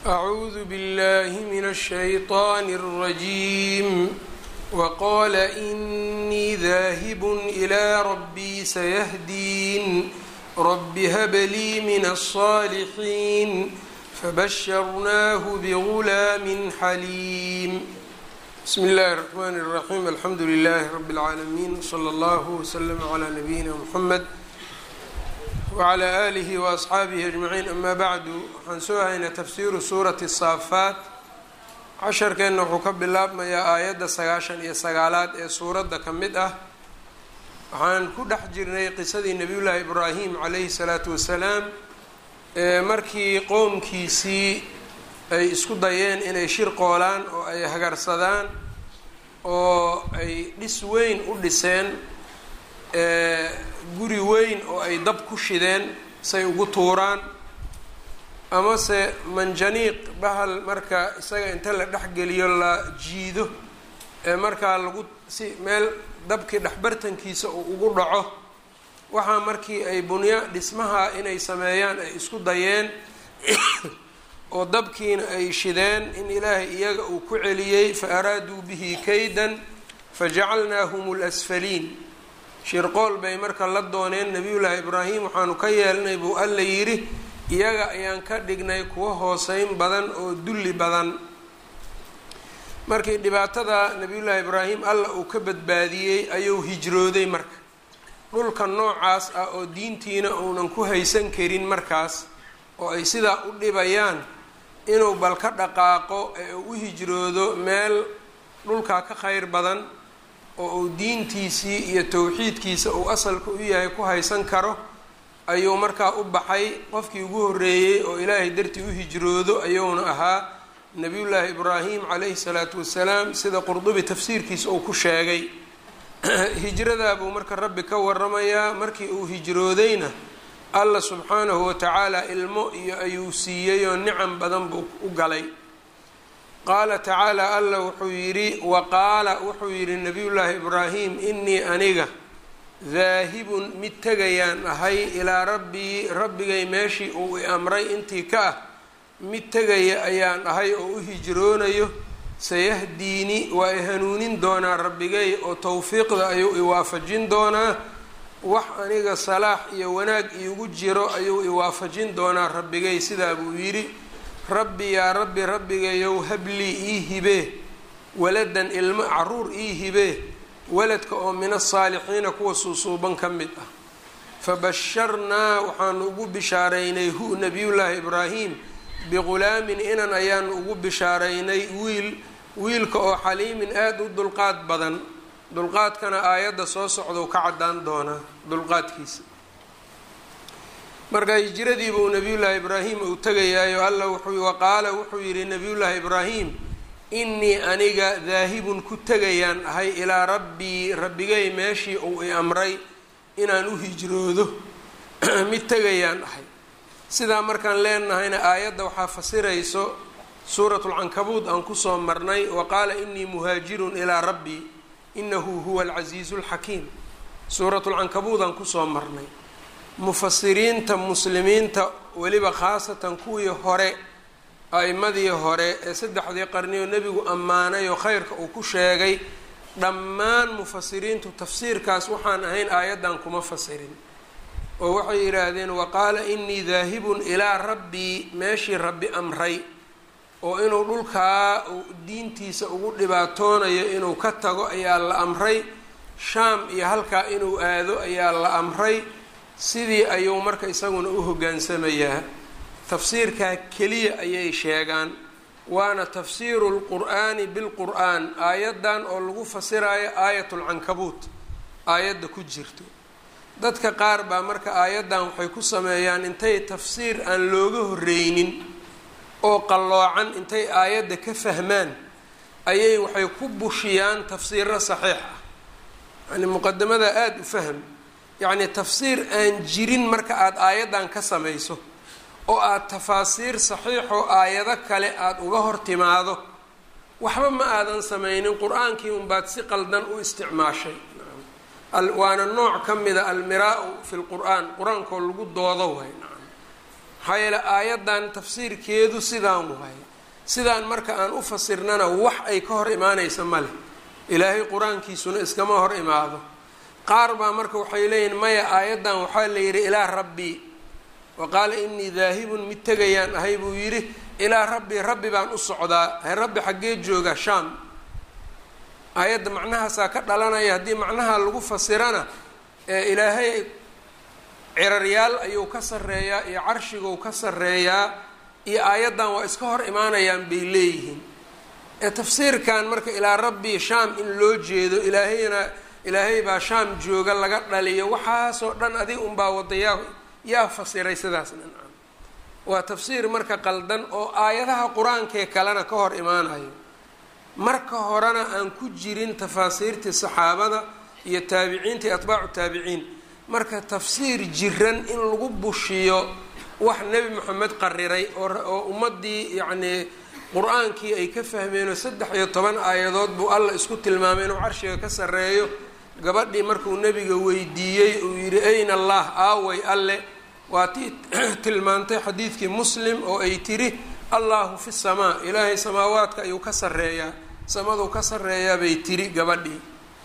أعوذ بالله من الشيطان الرجيم وقال إني ذاهب إلى ربي سيهدين رب هب لي من الصالحين فبشرناه بغلام حليم بسم الله الرحمن الرحيم الحمد لله رب العالمين صلى الله وسلم على نبينا محمد wclى alihi waasxaabihi ajmaciin ama bacdu waxaan soo haynaa tafsiiru suurati saafaat casharkeenna wuxuu ka bilaabmayaa aayadda sagaashan iyo sagaalaad ee suuradda ka mid ah waxaan ku dhex jirnay qisadii nebiyullaahi ibraahim calayhi salaatu wasalaam ee markii qoomkiisii ay isku dayeen inay shir qoolaan oo ay hagarsadaan oo ay dhis weyn u dhiseen guri weyn oo ay dab ku shideen say ugu tuuraan amase manjaniiq bahal marka isaga inta la dhexgeliyo la jiido ee markaa lagu si meel dabkii dhexbartankiisa uu ugu dhaco waxaa markii ay bunya dhismaha inay sameeyaan ay isku dayeen oo dabkiina ay shideen in ilaahay iyaga uu ku celiyey fa araaduu bihi kaydan fajacalnaahum lasfaliin shirqool bay marka la dooneen nebiyullaahi ibraahim waxaanu ka yeelnay buu alla yidhi iyaga ayaan ka dhignay kuwa hooseyn badan oo dulli badan markii dhibaatada nebiyullaahi ibraahim alla uu ka badbaadiyey ayuu hijrooday marka dhulka noocaas ah oo diintiina uunan ku haysan karin markaas oo ay sidaa u dhibayaan inuu bal ka dhaqaaqo ee uu u hijroodo meel dhulkaa ka kheyr badan oo uu diintiisii iyo towxiidkiisa uu asalka u yahay ku haysan karo ayuu markaa u baxay qofkii ugu horreeyey oo ilaahay dartii u hijroodo ayuuna ahaa nebiyullaahi ibraahim calayhi salaatu wasalaam sida qurdubi tafsiirkiisa uu ku sheegay hijradaa buu marka rabbi ka waramayaa markii uu hijroodayna alla subxaanahu watacaala ilmo iyo ayuu siiyey oo nicam badan buu u galay qaala tacaala alla wuxuu yidhi wa qaala wuxuu yidhi nabiyullaahi ibraahim inii aniga daahibun mid tegayaan ahay ilaa rabbii rabbigay meeshii uu i amray intii ka ah mid tegaya ayaan ahay oo u hijroonayo sayahdiini waa i hanuunin doonaa rabbigay oo towfiiqda ayuu i waafajin doonaa wax aniga salaax iyo wanaag iigu jiro ayuu i waafajin doonaa rabbigay sidaa buu yidhi rabbi yaa rabbi rabbigayow hablii ii hibee waladan ilmo caruur ii hibee waladka oo min asaalixiina kuwa suusuuban ka mid ah fabasharnaa waxaanu ugu bishaaraynay hu nabiyullaahi ibraahim biqulaamin inan ayaanu ugu bishaaraynay wiil wiilka oo xaliimin aada u dulqaad badan dulqaadkana aayadda soo socdou ka caddaan doonaa dulqaadkiisa marka hijradii buu nabiyullaahi ibraahim uu tegayaayo alla wuxuu waqaala wuxuu yidhi nabiyullaahi ibraahim innii aniga daahibun ku tegayaan ahay ilaa rabbii rabbigay meeshii uu i amray inaan u hijroodo mid tegayaan ahay sidaa markaan leenahayna aayadda waxaa fasirayso suuratulcankabuud aan kusoo marnay wa qaala innii muhaajirun ilaa rabbii inahu huwa alcasiizu alxakiim suuratulcankabuud aan kusoo marnay mufasiriinta muslimiinta weliba khaasatan kuwii hore a-imadii hore ee saddexdii qarnioo nebigu ammaanay oo kheyrka uu ku sheegay dhammaan mufasiriintu tafsiirkaas waxaan ahayn aayaddan kuma fasirin oo waxay yidhaahdeen waqaala innii daahibun ilaa rabbii meeshii rabbi amray oo inuu dhulkaa diintiisa ugu dhibaatoonayo inuu ka tago ayaa la amray shaam iyo halkaa inuu aado ayaa la amray sidii ayuu marka isaguna u hoggaansamayaa tafsiirkaa keliya ayay sheegaan waana tafsiiru lqur'aani bilqur'aan aayaddan oo lagu fasirayo aayatulcankabuut aayadda ku jirto dadka qaar baa marka aayaddan waxay ku sameeyaan intay tafsiir aan looga horreynin oo qalloocan intay aayadda ka fahmaan ayay waxay ku bushiyaan tafsiiro saxiix ah yani muqadamada aada u fahm yacni tafsiir aan jirin marka aada aayaddan ka samayso oo aada tafaasiir saxiixoo aayado kale aada uga hor timaado waxba ma aadan samaynin qur-aankii unbaad si qaldan u isticmaashay waana nooc ka mida almiraa-u fi lqur-aan qur-aankoo lagu doodo way maxaa yeele aayaddan tafsiirkeedu sidaan waay sidaan marka aan u fasirnana wax ay ka hor imaanaysa ma leh ilaahay qur-aankiisuna iskama hor imaado qaar baa marka waxay leeyihin maya aayaddan waxaa la yidhi ilaa rabbii wa qaala inii daahibun mid tegayaan ahay buu yidhi ilaa rabbii rabbi baan u socdaa he rabbi xaggee jooga shaam aayadda macnahaasaa ka dhalanaya haddii macnaha lagu fasirana ee ilaahay ciraryaal ayuu ka sarreeyaa iyo carshiguu ka sarreeyaa iyo aayaddan waa iska hor imaanayaan bay leeyihiin ee tafsiirkan marka ilaa rabbii shaam in loo jeedo ilaahayna ilaahay baa shaam jooga laga dhaliyo waxaasoo dhan adig unbaa wada yaa yaa fasiray sidaas dhancan waa tafsiir marka qaldan oo aayadaha qur-aankee kalena ka hor imaanayo marka horena aan ku jirin tafaasiirtii saxaabada iyo taabiciinta iyo atbaacu taabiciin marka tafsiir jiran in lagu bushiyo wax nebi moxamed qariray oo ummaddii yacnii qur-aankii ay ka fahmeenoo saddex iyo toban aayadood buu alla isku tilmaamay inuu carshiga ka sarreeyo gabadhii markuu nebiga weydiiyey uu yidhi ayna allah aaway alle waa tii tilmaantay xadiidkii muslim oo ay tiri allahu fi samaa ilaahay samaawaadka ayuu ka sarreeyaa samaduu ka sarreeyaa bay tiri gabadhii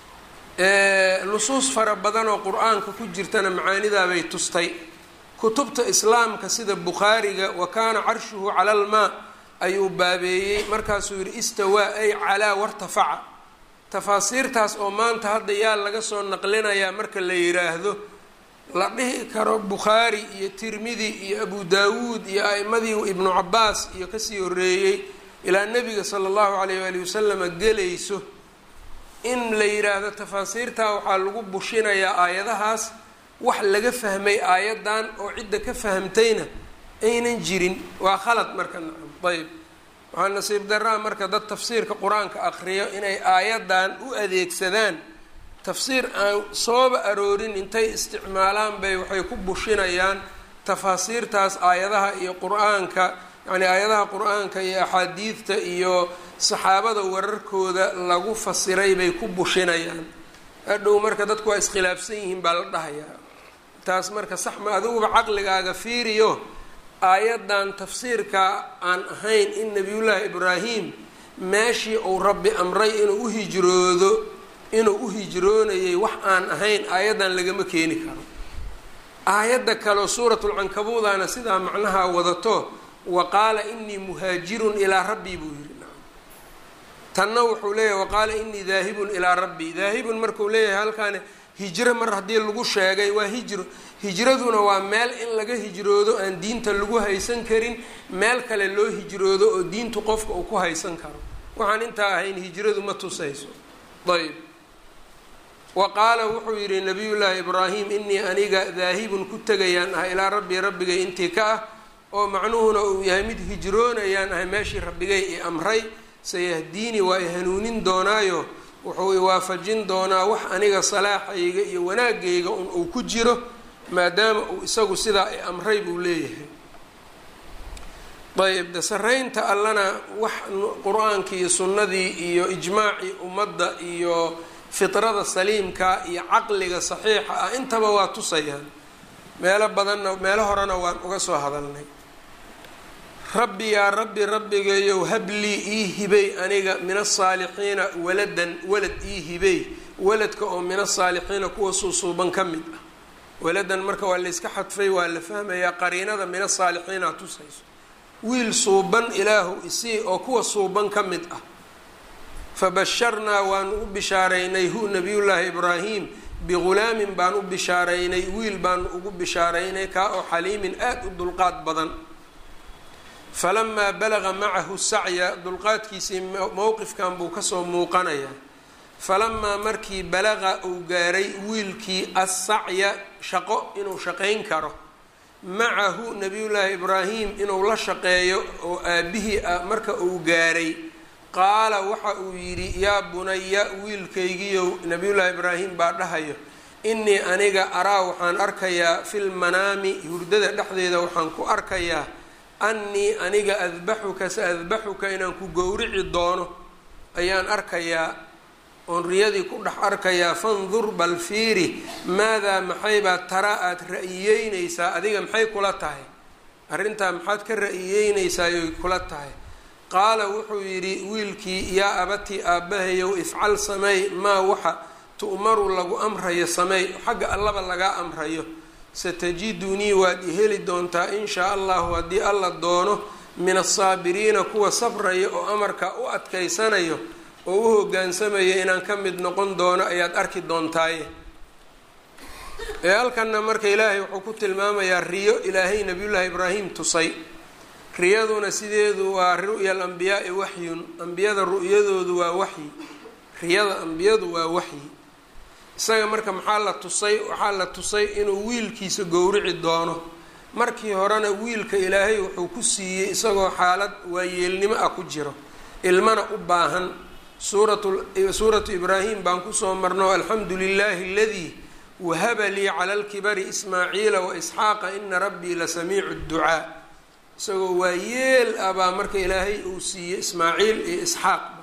nusuus fara badan oo qur-aanka ku jirtana macaanidaabay tustay kutubta islaamka sida bukhaariga wa kaana carshuhu cala almaa ayuu baabeeyey markaasuu yidhi istawaa ay calaa wartafaca tafaasiirtaas oo maanta hadda yaa laga soo naqlinayaa marka la yiraahdo la dhihi karo bukhaari iyo tirmidi iyo abu daawuud iyo a'imadii ibnu cabaas iyo kasii horeeyey ilaa nebiga sala allahu calayh waali wasalama gelayso in la yiraahdo tafaasiirtaa waxaa lagu bushinayaa aayadahaas wax laga fahmay aayaddan oo cidda ka fahamtayna aynan jirin waa khalad marka nacam ayb waxaa nasiib daraa marka dad tafsiirka qur-aanka aqriyo inay aayaddan u adeegsadaan tafsiir aan sooba aroorin intay isticmaalaan bay waxay ku bushinayaan tafaasiirtaas aayadaha iyo qur-aanka yacni aayadaha qur-aanka iyo axaadiidta iyo saxaabada wararkooda lagu fasiray bay ku bushinayaan hadhow marka dadku waa iskhilaafsan yihiin baa la dhahayaa taas marka sax ma adiguba caqligaaga fiiriyo aayaddan tafsiirka aan ahayn in nabiyullaahi ibraahim meeshii uu rabbi amray inuu u hijroodo inuu u hijroonayay wax aan ahayn aayaddan lagama keeni karo aayadda kaleo suuratulcankabuudana sidaa macnaha wadato wa qaala inii muhaajirun ilaa rabbii buu yidhi tanna wuxuu leeyahay waqaala inii daahibun ilaa rabbii daahibun markuu leeyahay halkaani hijro mar haddii lagu sheegay waa hijro hijraduna waa meel in laga hijroodo aan diinta lagu haysan karin meel kale loo hijroodo oo diintu qofka uu ku haysan karo waxaan intaa ahayn hijradu ma tusayso ayb wa qaala wuxuu yidhi nabiyullaahi ibraahim inii aniga daahibun ku tegayaan ah ilaa rabbii rabbigay intii ka ah oo macnuhuna uu yahay mid hijroonayaan ahay meeshii rabbigay i amray sayahdiini waa i hanuunin doonaayo wuxuu iwaafajin doonaa wax aniga salaaxayga iyo wanaagayga un uu ku jiro maadaama uu isagu sidaa i amray buu leeyahay ayb de saraynta allana wax qur-aankii iyo sunnadii iyo ijmaacii ummadda iyo fitrada saliimka iyo caqliga saxiixa ah intaba waa tusayaan meelo badanna meelo horena waan uga soo hadalnay rabbi yaa rabbi rabbigayow hablii ii hibay aniga min asaalixiina waladan walad ii hibay waladka oo min asaalixiina kuwa suusuuban ka mid ah waladan marka waa layska xadfay waa la fahmayaa qariinada min asaalixiina tusayso wiil suuban ilaahu isii oo kuwa suuban ka mid ah fabasharnaa waanu u bishaaraynay hu nabiyullaahi ibraahim bigulaamin baan u bishaaraynay wiil baanu ugu bishaaraynay kaa oo xaliimin aada u dulqaad badan falamaa balaga macahu sacya dulqaadkiisii mowqifkan buu kasoo muuqanayaa falamaa markii balaqa uu gaaray wiilkii assacya shaqo inuu shaqayn karo macahu nabiyullaahi ibraahim inuu la shaqeeyo oo aabihii ah marka uu gaaray qaala waxa uu yidhi yaa bunaya wiilkaygiiyow nabiyullaahi ibraahim baa dhahayo innii aniga araa waxaan arkayaa fil manaami hurdada dhexdeeda waxaan ku arkayaa annii aniga adbaxuka sa adbaxuka inaan ku gowrici doono ayaan arkayaa oon riyadii ku dhex arkayaa fandur bal fiiri maadaa maxaybaa tara aada ra-iyeynaysaa adiga maxay kula tahay arrintaa maxaad ka ra-iyeynaysaayy kula tahay qaala wuxuu yidhi wiilkii yaa abatii aabbahayow ifcal sameey maa waxa tu'maru lagu amrayo sameey xagga allaba lagaa amrayo satajidunii waad i heli doontaa in shaa allahu haddii alla doono min asaabiriina kuwa sabraya oo amarka u adkaysanayo oo u hoggaansamaya inaan ka mid noqon doono ayaad arki doontaaye ee halkanna marka ilaahay wuxuu ku tilmaamayaa riyo ilaahay nabiyullaahi ibraahim tusay riyaduna sideedu waa ru'ya alambiyaai waxyun ambiyada ru'yadoodu waa waxyi riyada ambiyadu waa waxyi isaga marka maxaa la tusay waxaa la tusay inuu wiilkiisa gowrici doono markii horena wiilka ilaahay wuxuu ku siiyey isagoo xaalad waayeelnimo ah ku jiro ilmana u baahan suuratu suuratu ibraahim baan kusoo marno alxamdu lilaahi aladii wahaba lii cala lkibari ismaaciila wa isxaaqa ina rabbii la samiicu dducaa isagoo waayeel ah baa marka ilaahay uu siiyey ismaaciil iyo isxaaqba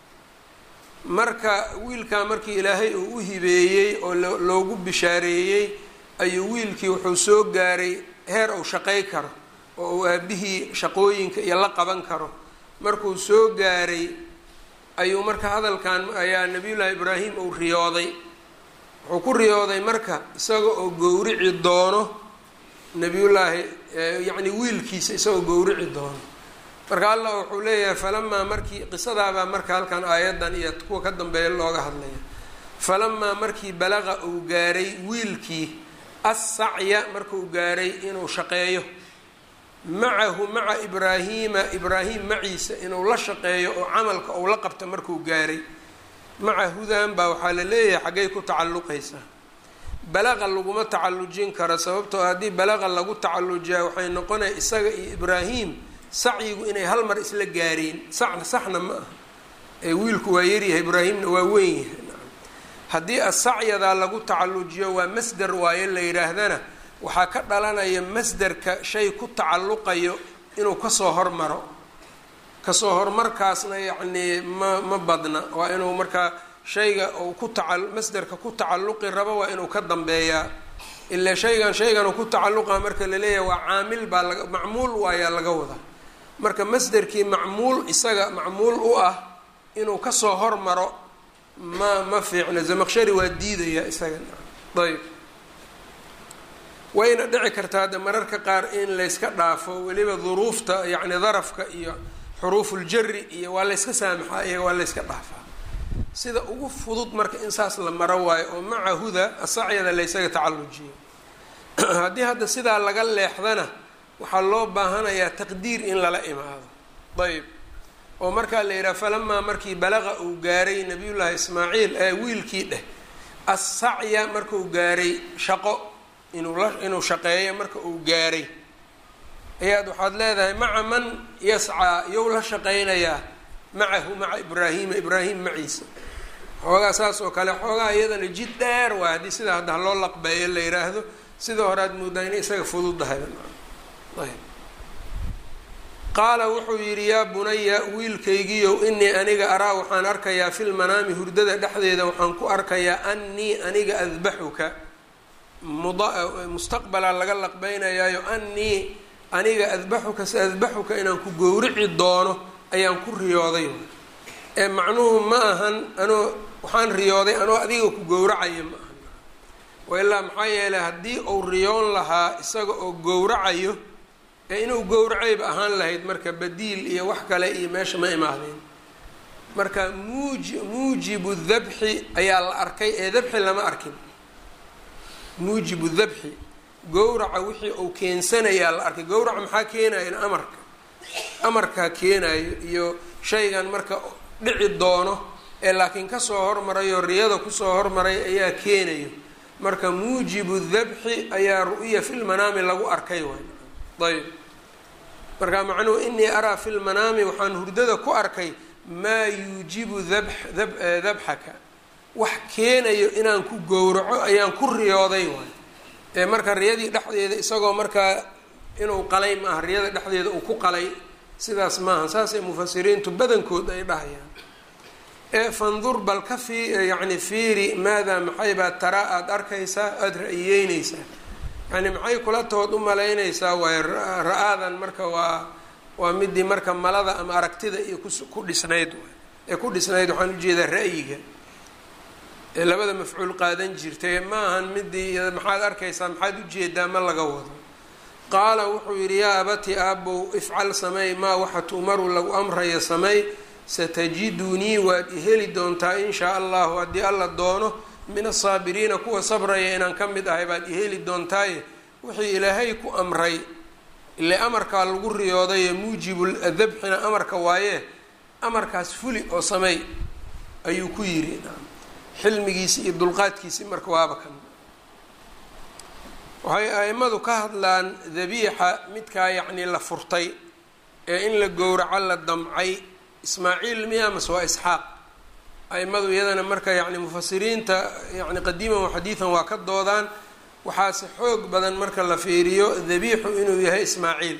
marka wiilkaa markii ilaahay uu u hibeeyey oo loogu bishaareeyey ayuu wiilkii wuxuu soo gaaray heer uu shaqay karo oo uu aabihii shaqooyinka iyo la qaban karo markuu soo gaaray ayuu marka hadalkan ayaa nabiyullaahi ibraahim uu riyooday wuxuu ku riyooday marka isaga oo gowrici doono nabiyullaahi yacni wiilkiisa isagoo gowrici doono marka allah wuxuu leeyahay falamaa markii qisadaabaa marka halkan aayaddan iyo kuwa ka dambeeya looga hadlaya falamaa markii balaqa uu gaaray wiilkii assacya markuu gaaray inuu shaqeeyo macahu maca ibraahiima ibraahim maciisa inuu la shaqeeyo oo camalka uu la qabta markuu gaaray maca hudan baa waxaa la leeyahay xaggay ku tacalluqaysaa balaqa laguma tacallujin karo sababtoo haddii balaqa lagu tacallujiyaa waxay noqonaya isaga iyo ibraahim sacyigu inay hal mar isla gaareen saxna saxna ma aha ee wiilku waa yaryahay ibraahimna waa weyn yahay haddii asacyadaa lagu tacallujiyo waa masder waayo la yidhaahdana waxaa ka dhalanaya masderka shay ku tacalluqayo inuu kasoo hormaro kasoo hormarkaasna yacnii ma ma badna waa inuu markaa shayga uu ku taca masderka ku tacalluqi rabo waa inuu ka dambeeyaa ilaa shaygan shaygan uu ku tacalluqa marka la leeyahay waa caamil baa laga macmuul waayaa laga wadaa marka masderkii macmuul isaga macmuul u ah inuu kasoo hormaro ma ma fiicna zamaqshari waa diidaya isaga ayb wayna dhici kartaa hadda mararka qaar in layska dhaafo weliba duruufta yacni darafka iyo xuruufuljari iyo waa layska saamaxaa iyaga waa layska dhaafaa sida ugu fudud marka in saas la maro waayo oo maca huda asacyada laysaga tacallujiyo haddii hadda sidaa laga leexdana waxaa loo baahanayaa taqdiir in lala imaado ayb oo markaa la yidhaha falamaa markii balaqa uu gaaray nabiyullaahi ismaaciil ee wiilkii dheh assacya markuu gaaray shaqo inuu la inuu shaqeeyo marka uu gaaray ayaad waxaad leedahay maca man yascaa yow la shaqaynayaa macahu maca ibraahiima ibraahim maciisa xoogaa saas oo kale xoogaa iyadana jid dheer waa haddii sidaa hadda loo laqbeeyo la yidhaahdo sida hore aad moodaa inay isaga fududahay ayb qaala wuxuu yidhi yaa bunaya wiilkaygiiow inii aniga araa waxaan arkayaa fil manaami hurdada dhexdeeda waxaan ku arkayaa annii aniga adbaxuka mustaqbalaa laga laqbeynayaayo annii aniga adbaxuka si adbaxuka inaan ku gowrici doono ayaan ku riyooday ee macnuhu ma ahan anoo waxaan riyooday anoo adiga ku gowracaya ma ahan wailaa maxaa yeelay haddii uu riyoon lahaa isaga oo gowracayo ee inuu gowracayba ahaan lahayd marka badiil iyo wax kale iyo meesha ma imaadeen marka muuji muujibu dabxi ayaa la arkay ee dabxi lama arkin muujibu dabxi gowraca wixii uu keensanayaa la arkay gowraca maxaa keenayo amarka amarkaa keenayo iyo shaygan marka dhici doono ee laakiin kasoo hormarayo riyada kusoo hormaray ayaa keenayo marka muujibu dabxi ayaa ru'ya filmanaami lagu arkay waay ayb marka macnuhu inii araa fi lmanaami waxaan hurdada ku arkay maa yuujibu dab dabxaka wax keenayo inaan ku gowraco ayaan ku riyooday waay ee marka riyadii dhexdeeda isagoo markaa inuu qalay maaha riyada dhexdeeda uu ku qalay sidaas maaha saasay mufasiriintu badankood ay dhahayaan ee fandur bal ka fii yacni fiiri maadaa maxay baa taraa aada arkaysaa aada ra-iyeyneysaa yani maxay kula tood u malaynaysaa waay ra-aadan marka waa waa midii marka malada ama aragtida iyo ku dhisnayd ee ku dhisnayd waxaan ujeedaa ra'yiga ee labada mafcuul qaadan jirtay ma ahan midii maxaad arkaysaa maxaad ujeedaa ma laga wado qaala wuxuu yidhi yaa abati aabow ifcal sameey maa waxa tu'maru lagu amraya sameey satajidunii waad iheli doontaa in shaa allahu haddii alla doono min asaabiriina kuwa sabraya inaan ka mid ahay baad iheli doontaaye wixii ilaahay ku amray ile amarkaa lagu riyoodaye muujibul dabxina amarka waaye amarkaas fuli oo sameey ayuu ku yidhi xilmigiisi iyo dulqaadkiisi marka waaba kan waxay aimadu ka hadlaan dabiixa midkaa yacnii la furtay ee in la gowraco la damcay ismaaciil miya mase waa isxaaq aimadu iyadana marka yacni mufasiriinta yani qadiiman wa xadiidan waa ka doodaan waxaase xoog badan marka la fiiriyo dabiixu inuu yahay ismaaciil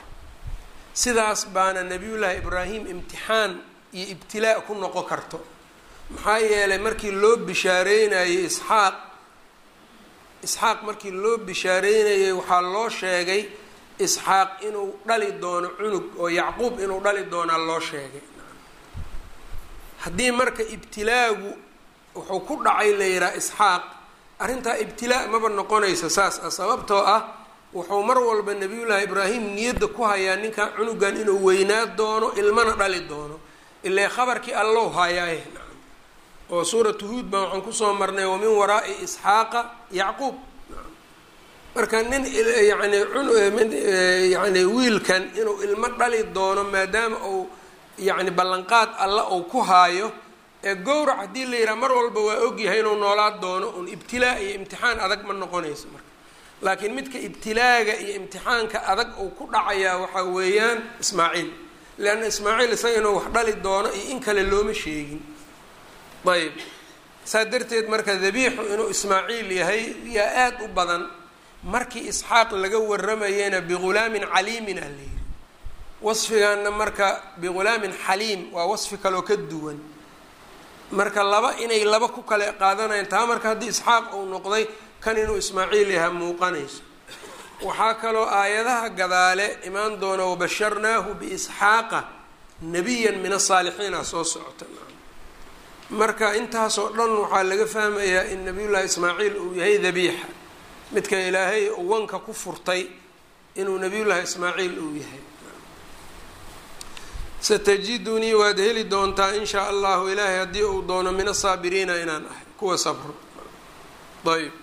sidaas baana nabiyullaahi ibraahim imtixaan iyo ibtilaa ku noqon karto maxaa yeelay markii loo bishaareynayay isxaaq isxaaq markii loo bishaareynayay waxaa loo sheegay isxaaq inuu dhali doono cunug oo yacquub inuu dhali doonaa loo sheegay haddii marka ibtilaagu wuxuu ku dhacay la yihaha isxaaq arrintaa ibtilaa maba noqonaysa saas ah sababtoo ah wuxuu mar walba nabiyullaahi ibraahim niyadda ku hayaa ninkan cunugan inuu weynaa doono ilmana dhali doono ilaa khabarkii allow hayaaye oo suuratu huud baan waxaan kusoo marnay wamin waraa'i isxaaqa yacquub marka nin yani yani wiilkan inuu ilmo dhali doono maadaama uu yani ballanqaad alla uu ku haayo ee gowrac haddii la yidhaha mar walba waa ogyahay inuu noolaa doono un ibtilaa iyo imtixaan adag ma noqonayso marka laakiin midka ibtilaaga iyo imtixaanka adag uu ku dhacayaa waxaa weeyaan ismaaciil leanna ismaaciil isaga inuu wax dhali doono iyo in kale looma sheegin ayb saa darteed marka dabiixu inuu ismaaciil yahay yaa aada u badan markii isxaaq laga waramayena bighulaamin caliimin ah la yidhi wasfigaana marka bighulaamin xaliim waa wasfi kaloo ka duwan marka laba inay laba ku kale qaadanayaan taa marka haddii isxaaq uu noqday kan inuu ismaaciil yaha muuqanayso waxaa kaloo aayadaha gadaale imaan doona wabasharnaahu biisxaaqa nabiyan min asaalixiina soo socota marka intaasoo dhan waxaa laga fahmayaa in nabiyullaahi ismaaciil uu yahay dabiixa midka ilaahay wanka ku furtay inuu nabiyullaahi ismaaciil uu yahay satajidunii waad heli doontaa in shaa allahu ilaahay haddii uu doono min asaabiriina inaan ahay kuwa sabro ayb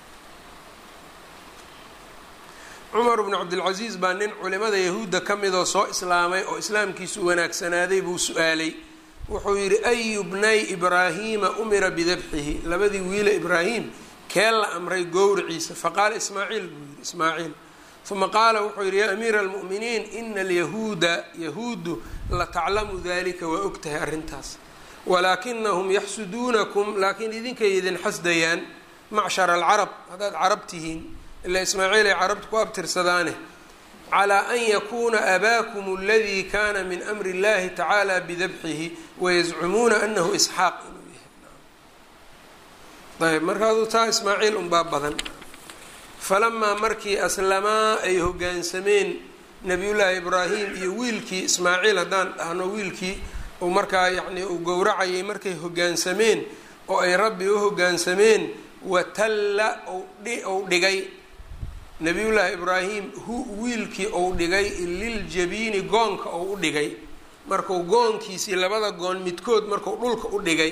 cumar bnu cabdilcasiis baa nin culimada yahuudda ka midoo soo islaamay oo islaamkiisu wanaagsanaaday buu su-aalay wuxuu yidhi ayu bnay ibraahiima umira bidabxihi labadii wiila ibraahim kee la amray gowriciisa faqaala ismaaciil buu yidhi ismaaciil uma qaala wuxuu yidhi yaa amiira almu'miniin ina alyahuuda yahuudu lataclamu dalika waa og tahay arrintaas walaakinahum yaxsuduunakum laakiin idinkay idin xasdayaan macshara alcarab haddaad carab tihiin ilaa ismaaciil ay carabta ku abtirsadaane calaa an yakuuna abaakum aladii kana min amri اllahi tacaala bidabxihi wayazcumuuna anahu isxaaq inuu yahay ayb markaasuu taa ismaaciil unbaa badan falamaa markii aslamaa ay hoggaansameen nabiyullaahi ibraahim iyo wiilkii ismaaciil haddaan dhahno wiilkii uu markaa yacni uu gowracayay markay hoggaansameen oo ay rabbi u hoggaansameen watalla ou dhigay nabiyullaahi ibraahim hu wiilkii ou dhigay liljabiini goonka ou u dhigay markuu goonkiisii labada goon midkood markuu dhulka u dhigay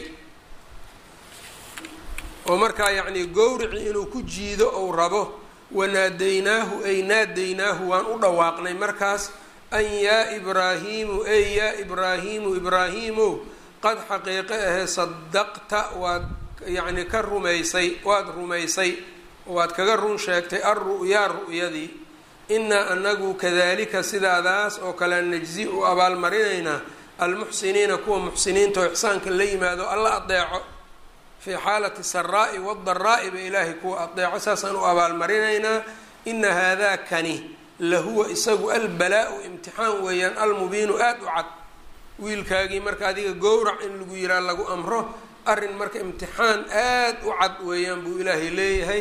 oo markaa yacnii gowrici inuu ku jiido ou rabo wanaadaynaahu ay naadaynaahu waan u dhawaaqnay markaas an yaa ibraahiimu ey yaa ibraahiimu ibraahiimow qad xaqiiqe ahee sadaqta waad yacni ka rumaysay waad rumaysay waad kaga run sheegtay alru'yaa ru'yadii inaa anagu kadalika sidaadaas oo kale najzi u abaalmarinaynaa almuxsiniina kuwa muxsiniinta oo ixsaanka la yimaado alla adeeco fii xaalati saraa'i wadaraa'i ba ilaahay kuwa adeeco saasaan u abaalmarinaynaa ina haadaa kani lahuwa isagu albalaau imtixaan weeyaan almubiinu aada u cad wiilkaagii marka adiga gowrac in lagu yiraa lagu amro arrin marka imtixaan aada u cad weeyaan buu ilaahay leeyahay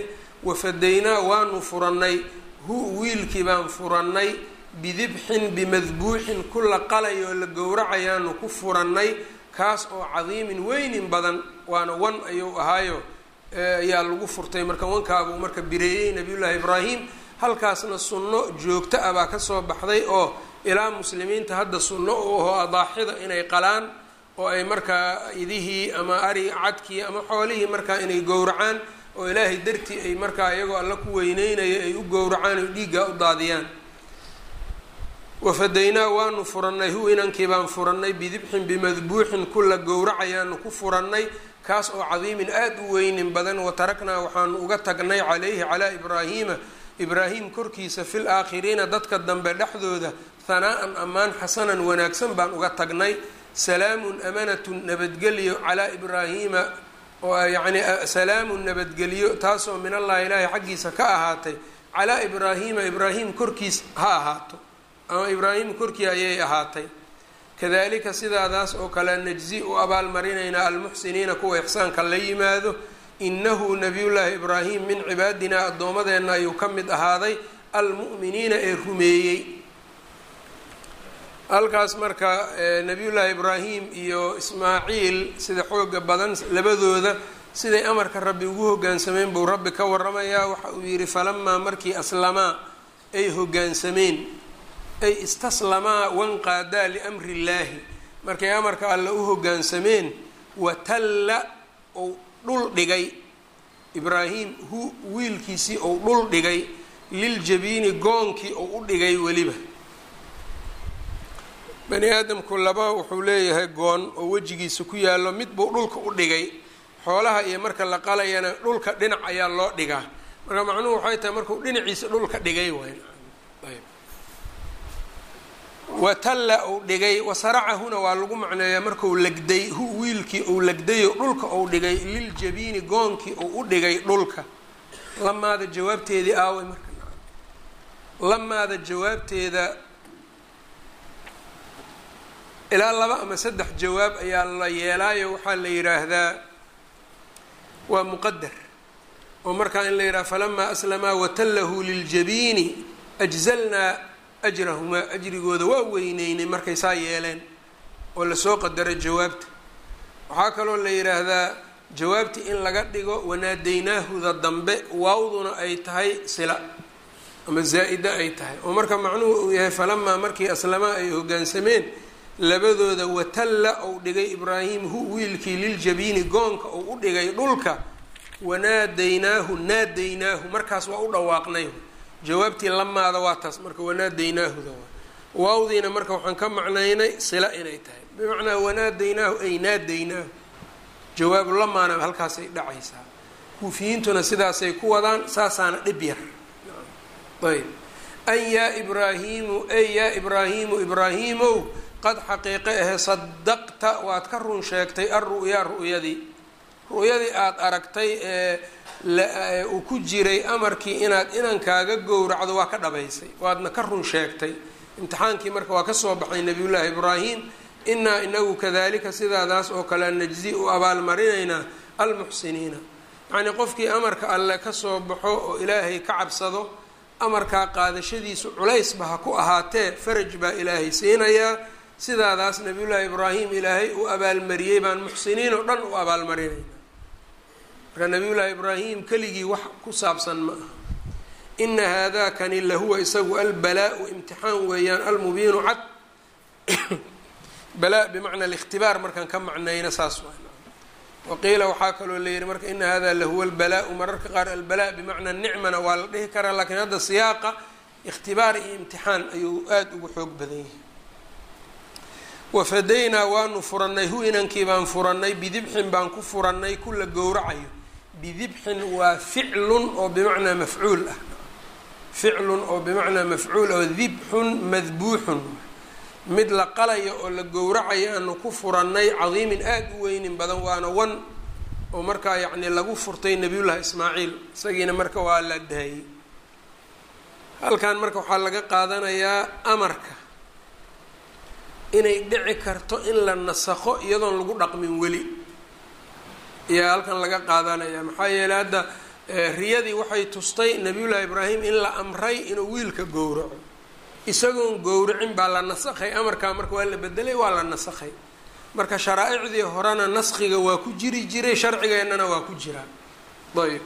wafadaynaa waanu furannay hu wiilkii baan furannay bidibxin bimadbuuxin ku la qalay oo la gowracayaanu ku furannay kaas oo cadiimin weynin badan waana wan ayuu ahaayo ayaa lagu furtay marka wankaabuu marka bireeyey nabiyullaahi ibraahim halkaasna sunno joogto ah baa kasoo baxday oo ilaa muslimiinta hadda sunno u aho adaaxida inay qalaan oo ay markaa idihii ama ari cadkii ama xoolihii markaa inay gowracaan oo ilaahay dartii ay markaa iyagoo alla ku weyneynaya ay u gowracaan oo dhiiggaa u daadiyaan wafadaynaa waanu furannay hu inankii baan furannay bidibxin bimadbuuxin kula gowracayaanu ku furannay kaas oo cadiimin aada u weynin badan wataraknaa waxaanu uga tagnay calayhi calaa ibraahiima ibraahim korkiisa fil aakhiriina dadka dambe dhexdooda hanaa-an ammaan xasanan wanaagsan baan uga tagnay salaamun amanatun nabadgelyo calaa ibraahiima oo yacni salaamun nabadgelyo taasoo min allahi ilaahi xaggiisa ka ahaatay calaa ibraahiima ibraahim korkiis ha ahaato ama ibraahim korkii ayay ahaatay kadalika sidaadaas oo kale najzi u abaalmarinaynaa almuxsiniina kuwa ixsaanka la yimaado inahu nabiyullaahi ibraahim min cibaadinaa addoomadeenna ayuu ka mid ahaaday almu'miniina ee rumeeyey halkaas marka nabiyullaahi ibraahim iyo ismaaciil sida xooga badan labadooda siday amarka rabbi ugu hoggaansameen buu rabbi ka waramayaa waxa uu yidhi falamaa markii aslamaa ay hoggaansameen ay istaslamaa wanqaadaa liamri illaahi markay amarka alle u hoggaansameen watalla ou dhul dhigay ibraahim hu wiilkiisii ou dhul dhigay liljabiini goonkii ou u dhigay weliba bani aadamku laba wuxuu leeyahay goon oo wejigiisa ku yaallo mid buu dhulka u dhigay xoolaha iyo marka la qalayana dhulka dhinac ayaa loo dhigaa marka macnuhu waxay tahay markuu dhinaciisa dhulka dhigay waay watalla uu dhigay wasaracahuna waa lagu macneeyaa marku legday hu wiilkii uu legdayo dhulka uu dhigay liljabiini goonkii uu u dhigay dhulka lamaada jawaabteedii aaway marka lamaada jawaabteeda ilaa laba ama saddex jawaab ayaa la yeelaayo waxaa la yidhaahdaa waa muqadar oo markaa in la yidhaha falamaa aslamaa watallahu liljabiini ajzalnaa ajrahumaa ajrigooda waa weyneynay markay saa yeeleen oo lasoo qadaray jawaabta waxaa kaloo la yidhaahdaa jawaabti in laga dhigo wanaadaynaahuda dambe waawduna ay tahay sila ama zaa-ida ay tahay oo marka macnuhu uu yahay falamaa markii aslamaa ay hoggaansameen labadooda watalla ou dhigay ibraahim hu wiilkii liljabiini goonka ou u dhigay dhulka wanaadaynaahu naadaynaahu markaas waa u dhawaaqnay jawaabtii lamaada waa taas marka wanaadaynaahuda waa waawdiina marka waxaan ka macnaynay sila inay tahay bimacnaa wanaadaynaahu ay naadaynaahu jawaabu lamaana halkaasay dhacaysaa kuufiyiintuna sidaasay ku wadaan saasaana dhib yar ayb an yaa ibraahiimu ay yaa ibraahiimu ibraahiimow qad xaqiiqe ahe sadaqta waad ka run sheegtay alru'yaa ru'yadii ru'yadii aada aragtay ee uu ku jiray amarkii inaad inankaaga gowracdo waa ka dhabaysay waadna ka run sheegtay imtixaankii marka waa kasoo baxay nabiyullaahi ibraahim inaa inagu kadalika sidaadaas oo kale najzi u abaalmarinaynaa almuxsiniina yacnii qofkii amarka alle kasoo baxo oo ilaahay ka cabsado amarkaa qaadashadiisu culaysba ha ku ahaatee faraj baa ilaahay siinayaa sidaadaas nabiyullaahi ibraahim ilaahay u abaalmariyey baan muxsiniin oo dhan u abaalmarinayna marka nabiyullaahi ibraahim keligii wax ku saabsan ma aha ina haadakani lahuwa isagu albalaa-u imtixaan weeyaan almubiinu cad balaa bimacna alikhtibaar markaan ka macnayna saas waa waqiila waxaa kaloo la yihi marka ina hada lahuwa albalaa-u mararka qaar albalaa bimacnaa nicmana waa la dhihi karaa laakiin hadda siyaaqa ikhtibaar iyo imtixaan ayuu aada ugu xoog badan yahay wafadaynaa waanu furannay hu inankii baan furannay bidibxin baan ku furannay kula gowracayo bidibxin waa ficlun oo bimacnaa mafcuul ah ficlun oo bimacnaa mafcuul oo dibxun madbuuxun mid la qalayo oo la gowracayo aanu ku furannay cadiimin aada u weynin badan waana wan oo markaa yacni lagu furtay nabiyullaahi ismaaciil isagiina marka waa la daayey halkan marka waxaa laga qaadanayaa amarka inay dhici karto in la nasakho iyadoon lagu dhaqmin weli ayaa halkan laga qaadanaya maxaa yeeley hadda riyadii waxay tustay nabiyullaahi ibraahim in la amray inuu wiilka gowraco isagoon gowracin baa la nasakhay amarkaa marka waa la bedelay waa la nasakhay marka sharaaicdii horena naskhiga waa ku jiri jiray sharcigeennana waa ku jiraa ayb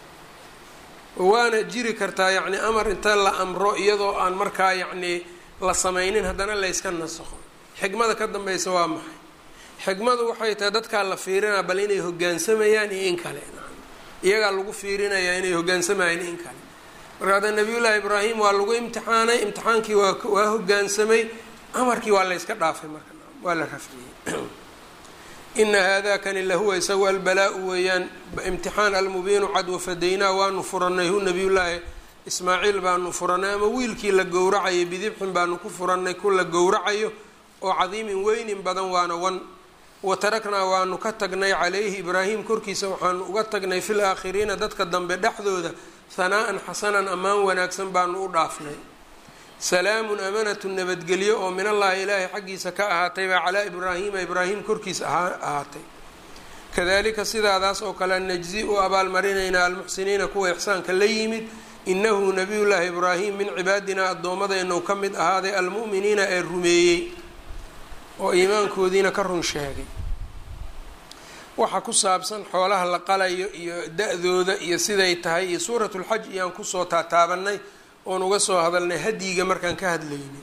waana jiri kartaa yacni amar inta la amro iyadoo aan markaa yacni la samaynin haddana layska nasakho xikmada ka dambeysa waa maxay xikmadu waxay tahay dadkaa la fiirinaa bal inay hogaansamayaan iyo in kale iyagaa lagu fiirinayaa inay hogaansamayaan in kale marka hadda nabiyullaahi ibraahim waa lagu imtixaanay imtixaankii waa waa hogaansamay amarkii waa layska dhaafay marka waa la rafciyey ina haadakani lahuwa isagu albalaa-u weeyaan imtixaan almubiinu cad wafadaynaa waanu furanay hu nabiyullaahi ismaaciil baanu furanay ama wiilkii la gowracayo bidibxin baanu ku furanay ku la gowracayo oo cadiimin weynin badan waana wan wa taraknaa waanu ka tagnay calayhi ibraahim korkiisa waxaanu uga tagnay fil aakhiriina dadka dambe dhexdooda hanaa-an xasanan ammaan wanaagsan baanu u dhaafnay salaamun amanatu nabadgelyo oo min allahi ilaahay xaggiisa ka ahaatay baa calaa ibraahiima ibraahim korkiisa ahaatay kadalika sidaadaas oo kale najzi u abaalmarinaynaa almuxsiniina kuwa ixsaanka la yimid inahu nabiyullaahi ibraahim min cibaadinaa addoomadeennu ka mid ahaaday almu'miniina ee rumeeyey oo iimaankoodiina ka run sheegay waxa ku saabsan xoolaha la qalayo iyo da-dooda iyo siday tahay iyo suuratulxaj iyaan kusoo taataabanay oon uga soo hadalnay hadyiga markaan ka hadlaynay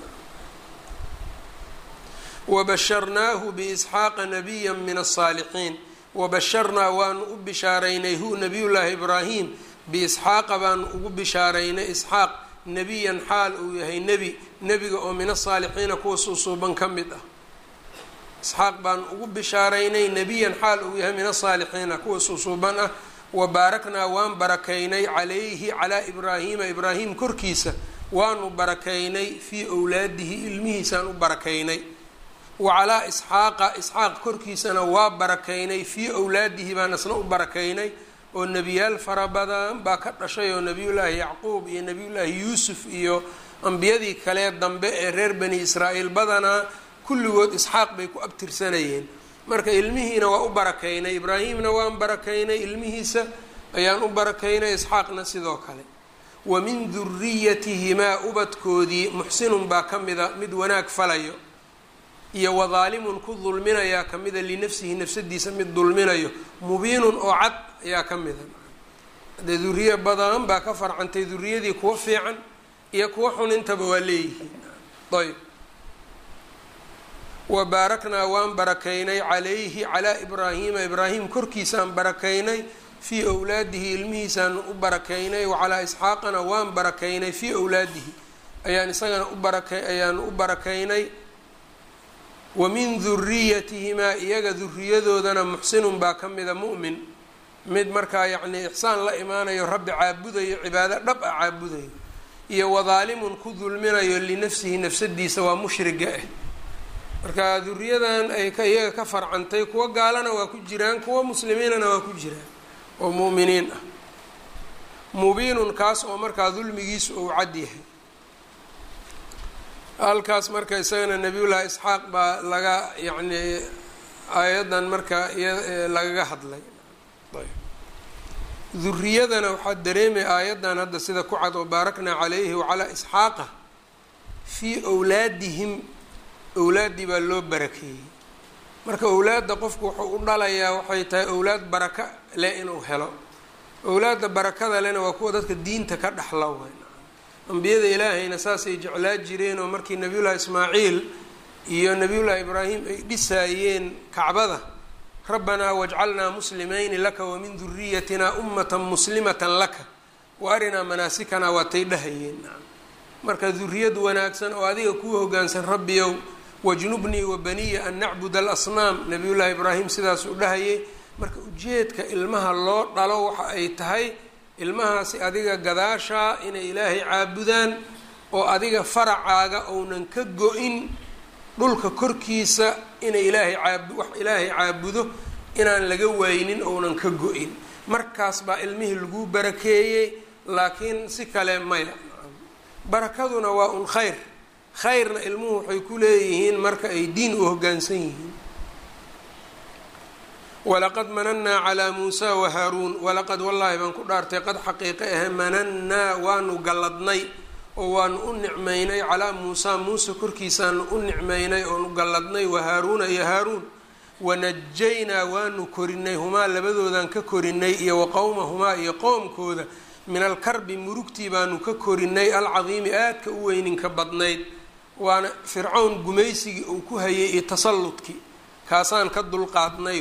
wabasharnaahu biisxaaqa nabiya min asaalixiin wabasharnaa waanu u bishaaraynay hu nabiyullaahi ibraahim biisxaaqa baanu ugu bishaaraynay isxaaq nebiyan xaal uu yahay nebi nebiga oo min asaalixiina kuwa suusuuban ka mid ah isxaaq baanu ugu bishaaraynay nebiyan xaal uu yahay min asaalixiina kuwa suusuuban ah wabaaraknaa waan barakaynay calayhi calaa ibraahiima ibraahim korkiisa waanu barakaynay fii owlaadihi ilmihiisaan u barakaynay wa calaa isxaaqa isxaaq korkiisana waa barakaynay fii owlaadihi baan isna u barakaynay oo nebiyaal fara badan baa ka dhashay oo nebiyullaahi yacquub iyo nebiyullaahi yuusuf iyo ambiyadii kale dambe ee reer bani israa'iil badanaa kulligood isxaaq bay ku abtirsanayeen marka ilmihiina waa u barakaynay ibraahimna waan barakaynay ilmihiisa ayaan u barakaynay isxaaqna sidoo kale wa min duriyatihimaa ubadkoodii muxsinun baa ka mida mid wanaag falayo iyo wadaalimun ku dulminayaa ka mida linafsihi nafsadiisa mid dulminayo mubiinun oo cad ayaa ka mida hadee duriye badan baa ka farcantay duriyadii kuwa fiican iyo kuwa xunintaba waa leeyihiin ayb wa baaraknaa waan barakaynay calayhi calaa ibraahiima ibraahim korkiisaan barakaynay fii owlaadihi ilmihiisaan u barakaynay wa calaa isxaaqana waan barakaynay fii owlaadihi ayaan isagana u baraka ayaan u barakaynay wa min duriyatihimaa iyaga duriyadoodana muxsinun baa ka mida mu'min mid markaa yacnii ixsaan la imaanayo rabbi caabudayo cibaado dhab ah caabudayo iyo wadaalimun ku dulminayo linafsihi nafsadiisa waa mushriga ah marka duriyadan ay ka iyaga ka farcantay kuwa gaalana waa ku jiraan kuwa muslimiinana waa ku jiraan oo mu'miniin ah mubiinun kaas oo markaa dulmigiisu uu cad yahay halkaas marka isagana nabiyullaahi isxaaq baa laga yacnii aayaddan marka lagaga hadlay duriyadana waxaa dareemay aayaddan hadda sida ku cad oo baaraknaa calayhi wacalaa isxaaqa fii owlaadihim owlaaddii baa loo barakeeyey marka owlaadda qofku wuxuu u dhalayaa waxay tahay owlaad baraka leh inuu helo owlaadda barakada lena waa kuwa dadka diinta ka dhexla weyn ambiyada ilaahayna saasay jeclaa jireen oo markii nabiyullaahi ismaaciil iyo nabiyullaahi ibraahim ay dhisaayeen kacbada rabbanaa wajcalnaa muslimayni laka wamin duriyatina ummatan muslimatan laka wa arinaa manaasikana waatay dhahayeen marka duriyad wanaagsan oo adiga kuu hogaansan rabbiyow wajnubnii wa baniya an nacbud alasnaam nabiyullaahi ibraahim sidaas u dhahayay marka ujeedka ilmaha loo dhalo waxa ay tahay ilmahaasi adiga gadaashaa inay ilaahay caabudaan oo adiga faracaaga ounan ka go-in dhulka korkiisa inay ilaahay caab wax ilaahay caabudo inaan laga waynin ounan ka go-in markaas baa ilmihii lagu barakeeyey laakiin si kale maya barakaduna waa un khayr khayrna ilmuhu waxay ku leeyihiin marka ay diin u hoggaansan yihiin walaqad manannaa calaa muusaa wahaaruun walaqad wallaahi baan ku dhaartay qad xaqiiqe ahe manannaa waanu galladnay oo waanu u nicmaynay calaa muusaa muuse korkiisaanu u nicmaynay oonu galladnay wahaaruuna iyo haaruun wanajaynaa waanu korinay humaa labadoodan ka korinay iyo wa qowmahumaa iyo qoomkooda min alkarbi murugtii baanu ka korinay alcadiimi aadka u weyninka badnayd waana fircown gumaysigii uu ku hayay iyo tasalludkii kaasaan ka dulqaadnay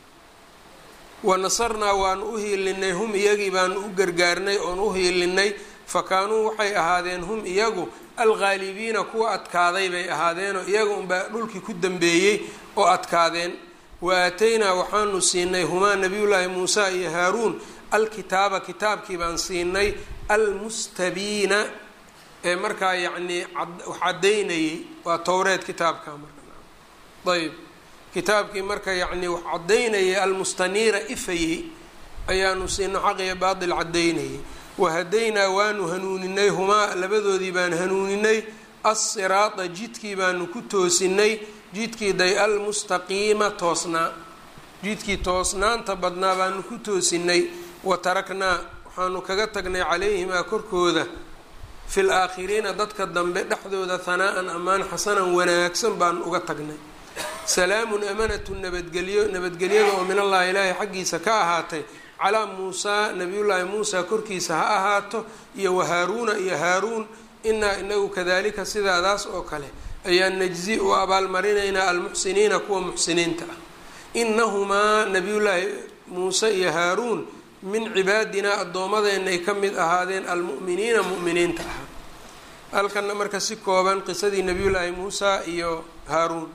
wa nasarnaa waanu u hiilinay hum iyagii baanu u gargaarnay oon u hiilinay fa kaanuu waxay ahaadeen hum iyagu alghaalibiina kuwa adkaaday bay ahaadeenoo iyaga unbaa dhulkii ku dambeeyey oo adkaadeen wa aataynaa waxaanu siinay humaa nabiyullaahi muusa iyo haaruun alkitaaba kitaabkii baan siinay almustabiina ee markaa yacnii wax caddaynayay waa towreed kitaabka marka ayb kitaabkii marka yacnii wax caddaynayay almustaniira ifayey ayaanu siino xaq iyo baatil caddaynayay wahadaynaa waanu hanuuninay humaa labadoodii baan hanuuninay assiraada jidkii baanu ku toosinay jidkii day almustaqiima toosnaa jidkii toosnaanta badnaa baanu ku toosinay wa taraknaa waxaanu kaga tagnay calayhimaa korkooda fi laakhiriina dadka dambe dhexdooda hanaa-an ammaan xasanan wanaagsan baanu uga tagnay salaamun amanatu nabadgelyo nabadgelyada oo min allahi ilaahay xaggiisa ka ahaatay calaa muusaa nabiyullaahi muusa korkiisa ha ahaato iyo wahaaruuna iyo haaruun inaa inagu kadalika sidaadaas oo kale ayaan najzi u abaalmarinaynaa almuxsiniina kuwa muxsiniinta ah inahumaa nabiyullaahi muuse iyo haaruun min cibaadinaa addoomadeenay ka mid ahaadeen almu'miniina mu'miniinta ahaa halkana marka si kooban qisadii nabiyullaahi muusa iyo haaruun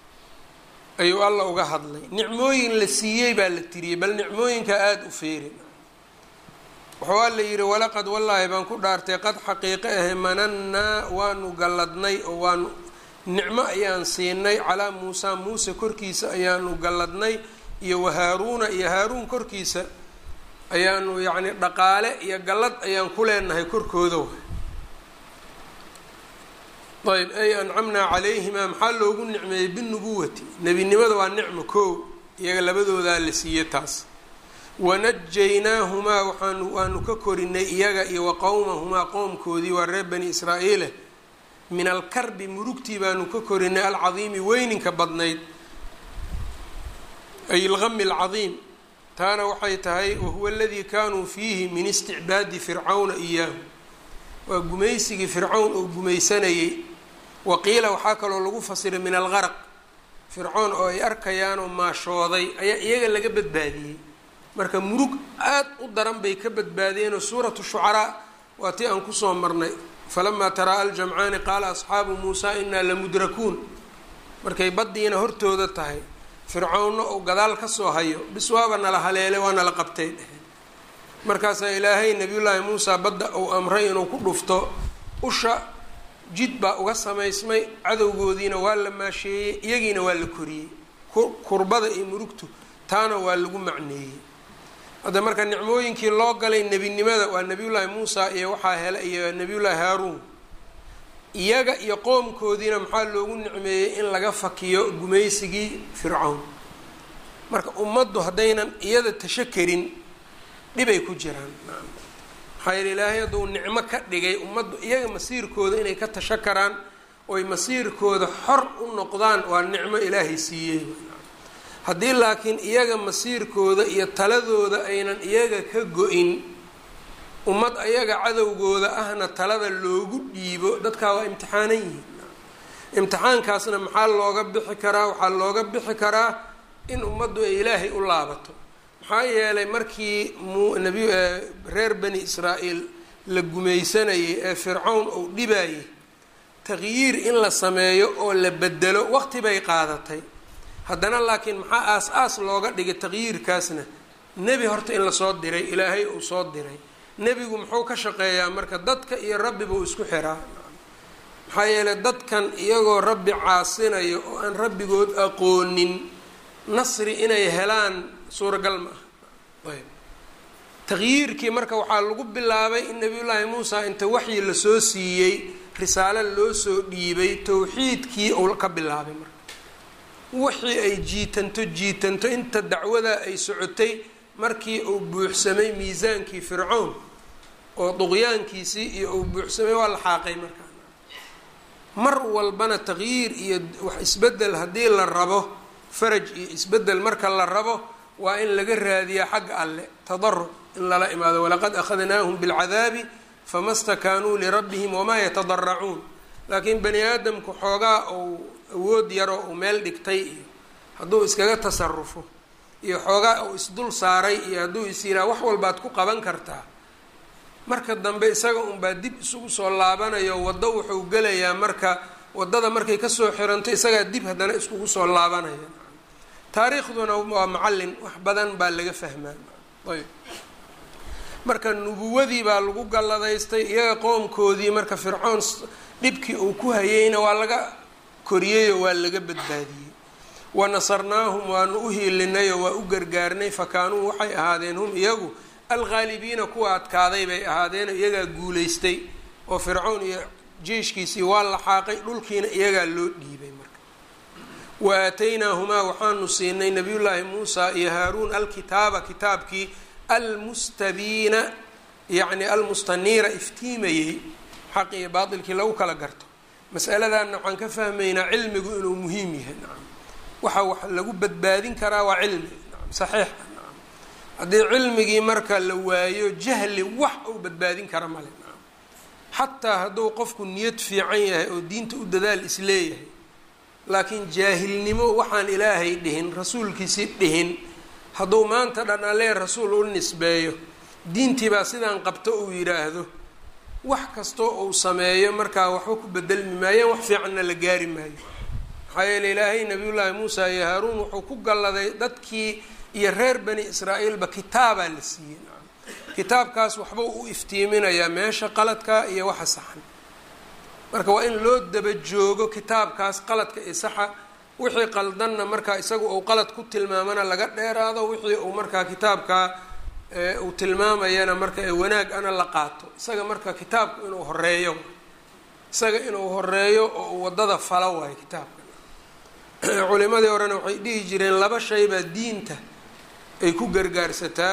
ayuu alla uga hadlay nicmooyin la siiyey baa la tiriyey bal nicmooyinka aada u feerin wuxuu alla yidhi walaqad wallaahi baan ku dhaartay qad xaqiiqe ahe manannaa waanu galladnay oo waanu nicmo ayaan siinay calaa muusaa muuse korkiisa ayaanu galladnay iyo wahaaruuna iyo haaruun korkiisa ayaanu yacni dhaqaale iyo gallad ayaan ku leenahay korkooda ayb ay ancamnaa calayhimaa maxaa loogu nicmeeyey binubuwati nebinimada waa nicmo koow iyaga labadoodaa la siiyey taas wanajaynaahumaa waxaanu waanu ka korinay iyaga iyo wa qowmahumaa qoomkoodii waa reer bani israa'iile min alkarbi murugtii baanu ka korinay alcadiimi weyninka badnayd ay ilgami alcadiim taana waxay tahay wahuwa aladii kaanuu fiihi min isticbaadi fircawna iyaahu waa gumaysigii fircawn oo gumaysanayay waqiila waxaa kaloo lagu fasiray min algaraq fircoon oo ay arkayaan oo maashooday ayaa iyaga laga badbaadiyey marka murug aad u daran bay ka badbaadeenoo suuratu shucaraa waa tii aan kusoo marnay falamaa taraa aljamcaani qaala asxaabu muusaa inaa lamudrakuun markay baddiina hortooda tahay fircoonna uu gadaal kasoo hayo bis waaba nala haleele waa nala qabtay dheheen markaasaa ilaahay nabiyullaahi muusa badda uu amray inuu ku dhufto usha jid baa uga samaysmay cadowgoodiina waa la maasheeyey iyagiina waa la koriyey kurbada iyo murugtu taana waa lagu macneeyey hadda marka nicmooyinkii loo galay nebinimada waa nebiyullaahi muusa iyo waxaa hele iyo nebiyullaahi haaruun iyaga iyo qoomkoodiina maxaa loogu nicmeeyey in laga fakiyo gumaysigii fircawn marka ummaddu haddaynan iyada tasho karin dhibay ku jiraan maxaa yeele ilaahay hadduu nicmo ka dhigay ummaddu iyaga masiirkooda inay ka tasho karaan oy masiirkooda xor u noqdaan waa nicmo ilaahay siiyey haddii laakiin iyaga masiirkooda iyo taladooda aynan iyaga ka go-in ummad ayaga cadowgooda ahna talada loogu dhiibo dadkaa waa imtixaanan yihiin imtixaankaasna maxaa looga bixi karaa waxaa looga bixi karaa in ummaddu ay ilaahay u laabato maxaa yeelay markii mnabi reer bani israa'iil la gumaysanayay ee fircawn uu dhibayay taqyiir in la sameeyo oo la bedelo waqti bay qaadatay haddana laakiin maxaa aas-aas looga dhigay taqyiirkaasna nebi horta in lasoo diray ilaahay uu soo diray nebigu muxuu ka shaqeeyaa marka dadka iyo rabbi buu isku xiraa maxaa yeelay dadkan iyagoo rabbi caasinayo oo aan rabbigood aqoonin nasri inay helaan suuragal ma aha ayb taqyiirkii marka waxaa lagu bilaabay in nabiyullaahi muusa inta waxyi lasoo siiyey risaalo loo soo dhiibay towxiidkii uu ka bilaabay marka wixii ay jiitanto jiitanto inta dacwada ay socotay markii uu buuxsamay miisaankii fircown oo duqyaankiisii iyo uu buuxsamay waa la xaaqay markaa mar walbana taqyiir iyo wax isbedel haddii la rabo faraj iyo isbedel marka la rabo waa in laga raadiyaa xagga alle tadaruc in lala imaado walaqad akhadnaahum bilcadaabi fama stakaanuu lirabbihim wamaa yatadaracuun laakiin bani aadamku xoogaa uu awood yaroo uu meel dhigtay iyo hadduu iskaga tasarufo iyo xoogaa uu isdul saaray iyo hadduu is yiraa wax walbaad ku qaban kartaa marka dambe isaga unbaa dib isugu soo laabanayo waddo wuxuu gelayaa marka waddada markay kasoo xiranto isagaa dib haddana iskugu soo laabanaya taariikhduna waa macallin wax badan baa laga fahmaa ayb marka nubuwadii baa lagu galladaystay iyaga qoomkoodii marka fircoon dhibkii uu ku hayeyna waa laga koriyeyoo waa laga badbaadiyey wa nasarnaahum waanu u hiilinayoo waa u gargaarnay fa kaanuu waxay ahaadeen hum iyagu alghaalibiina kuwa adkaaday bay ahaadeen iyagaa guulaystay oo fircown iyo jeyshkiisii waa la xaaqay dhulkiina iyagaa loo dhiibay marka wa aataynaahumaa waxaanu siinay nabiyullaahi muusa iyo haaruun alkitaaba kitaabkii almustabiina yacni almustaniira iftiimayey xaq iyo baatilkii lagu kala garto masaladanna waxaan ka fahmaynaa cilmigu inuu muhiim yahay nacam waxa wax lagu badbaadin karaa waa cilmi nacam saxiix nacam haddii cilmigii marka la waayo jahli wax uu badbaadin kara male nacam xataa hadduu qofku niyad fiican yahay oo diinta u dadaal isleeyahay laakiin jaahilnimo waxaan ilaahay dhihin rasuulkiisii dhihin hadduu maanta dhan allee rasuul u nisbeeyo diintii baa sidaan qabto uu yidhaahdo wax kastoo uu sameeyo markaa waxba ku bedelmi maayaan wax fiicanna la gaari maayo maxaa yeele ilaahay nabiyullaahi muusa iyo haaruun wuxuu ku galladay dadkii iyo reer bani israa'iilba kitaabaa la siiyey kitaabkaas waxba u iftiiminayaa meesha qaladka iyo waxa saxan marka waa in loo daba joogo kitaabkaas qaladka iyo saxa wixii qaldanna markaa isagu uu qalad ku tilmaamana laga dheeraado wixii uu markaa kitaabkaa uu tilmaamayana marka ee wanaag ana la qaato isaga marka kitaabku inuu horeeyo isaga inuu horeeyo oo uu waddada falo waayo kitaabka culimadii horena waxay dhihi jireen laba shay baa diinta ay ku gargaarsataa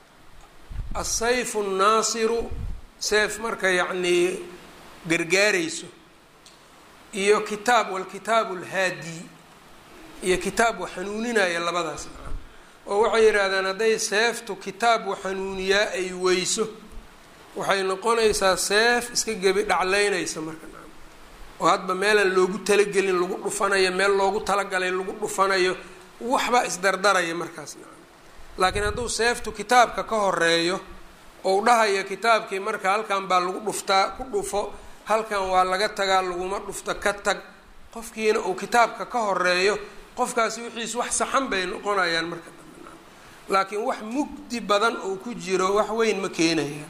asayfu nnaasiru seef marka yacnii gargaarayso iyo kitaab walkitaabu alhaadi iyo kitaab wax xanuuninaya labadaas macana oo waxay yidhaahdaan hadday seeftu kitaab wax xanuuniyaa ay weyso waxay noqonaysaa seef iska gebi dhaclaynaysa marka nacam oo hadba meelaan loogu talagelin lagu dhufanayo meel loogu talagalay lagu dhufanayo waxbaa isdardaraya markaas nacam laakiin hadduu seeftu kitaabka ka horeeyo ou dhahayo kitaabkii marka halkan baa lagu dhuftaa ku dhufo halkan waa laga tagaa laguma dhufto ka tag qofkiina uu kitaabka ka horeeyo qofkaasi wixiis wax saxan bay noqonayaan marka dambe nacam laakiin wax mugdi badan oo ku jiro wax weyn ma keenayaan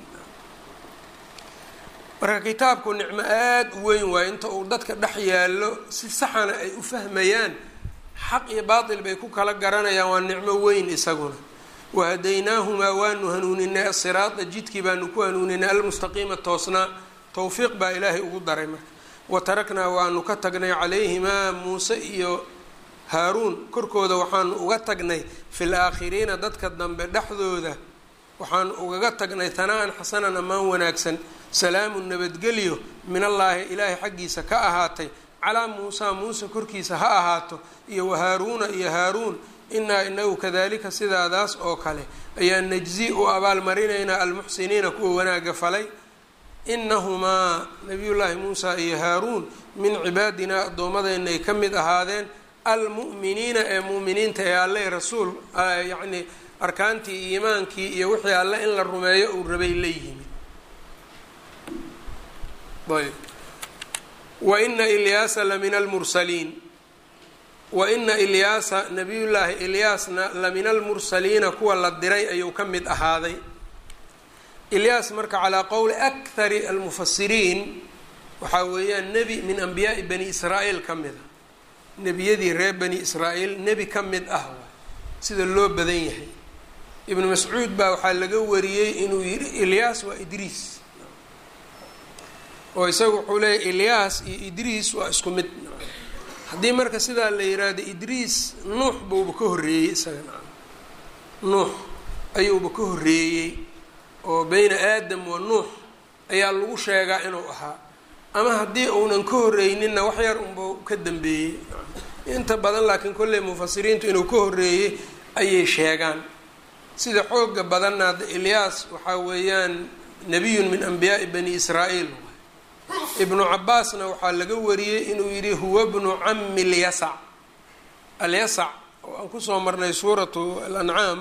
marka kitaabku nicmo aada u weyn waayo inta uu dadka dhex yaallo si saxana ay u fahmayaan xaq iyo baatil bay ku kala garanayaan waa nicmo weyn isaguna wahadaynaahumaa waanu hanuuninay asiraada jidkii baanu ku hanuuninay almustaqiima toosnaa towfiiq baa ilaahay ugu daray marka wa taraknaa waanu ka tagnay calayhimaa muuse iyo haaruun korkooda waxaanu uga tagnay fil aakhiriina dadka dambe dhexdooda waxaanu ugaga tagnay hanaa-an xasanan ammaan wanaagsan salaamun nabadgelyo min allaahi ilaahay xaggiisa ka ahaatay calaa muusaa muuse korkiisa ha ahaato iyo wahaaruuna iyo haaruun inaa inagu kadalika sidaadaas oo kale ayaa najzi u abaalmarinaynaa almuxsiniina kuwa wanaaga falay inahumaa nabiyullaahi muusa iyo haaruun min cibaadinaa addoomadeenna ay ka mid ahaadeen almu'miniina ee mu'miniinta ee alle rasuul yacni arkaantii iimaankii iyo wixii alle in la rumeeyo uu rabay la yimid ayb wa ina ilyaasa la min almursaliin wa ina ilyaasa nabiyullaahi ilyaasna la min almursaliina kuwa la diray ayuu ka mid ahaaday ilyaas marka calaa qowli akhari almufasiriin waxaa weeyaan nebi min anbiyaai bani israa'iil ka mid ah nebiyadii reer bani israa'iil nebi ka mid ah waay sida loo badan yahay ibnu mascuud baa waxaa laga wariyey inuu yidhi ilyaas waa idriis oo isagu wuxuu leeyahy ilyaas iyo idriis waa isku mid haddii marka sidaa la yiraahdo idriis nuux buuba ka horreeyey isaga nacam nuux ayuuba ka horreeyey oo beyna aadam wa nuux ayaa lagu sheegaa inuu ahaa ama haddii uunan ka horreyninna wax yar unba ka dambeeyey inta badan laakiin kolley mufasiriintu inuu ka horreeyey ayay sheegaan sida xooga badanna hadda ilyaas waxaa weeyaan nebiyun min anbiyaai bani israa'iil ibnu cabaasna waxaa laga wariyey inuu yidhi huwa bnu cami lyasac alyasac oo aan kusoo marnay suuratu alancaam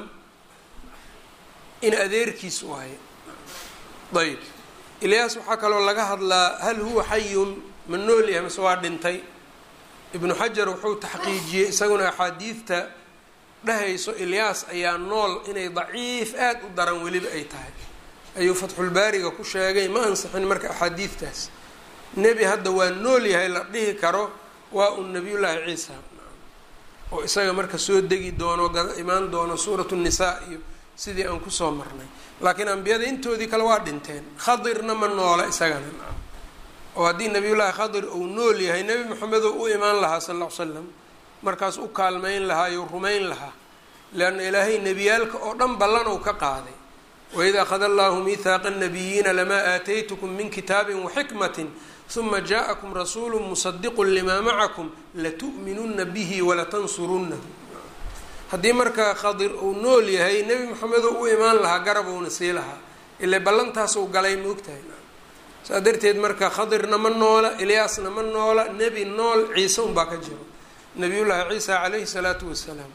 in adeerkiis waaye ayb ilyaas waxaa kaloo laga hadlaa hal huwa xayun ma nool yahay mase waa dhintay ibnu xajar wuxuu taxqiijiyey isaguna axaadiidta dhahayso ilyaas ayaa nool inay daciif aada u daran weliba ay tahay ayuu fatxulbaariga ku sheegay ma ansixin marka axaadiidtaas nebi hadda waa nool yahay la dhihi karo waa un nebiyullaahi ciisa oo isaga marka soo degi doono imaan doono suuratu nisaa iyo sidii aan kusoo marnay laakiin ambiyada intoodii kale waa dhinteen khadirna ma noola isagana oo haddii nabiyullaahi khadir uu nool yahay nebi moxamed oo u imaan lahaa sal ll ly slam markaas u kaalmayn lahaa iyo rumayn lahaa leanna ilaahay nebiyaalka oo dhan ballanuu ka qaaday waid akhada allahu mihaaqa nabiyiina lamaa aataytukum min kitaabin waxikmatin uma jaaءakum rasuulu musadiqu limaa macakum latu'minuna bihi walatansurunahu haddii marka khadir uu nool yahay nebi moxamed oo u imaan lahaa garabuuna sii lahaa ile ballantaasuu galay maogtahay saa darteed marka khadirna ma noola ilyaasna ma noola nebi nool ciise unbaa ka jiro nabiyullaahi ciisa calayhi salaatu wasalaam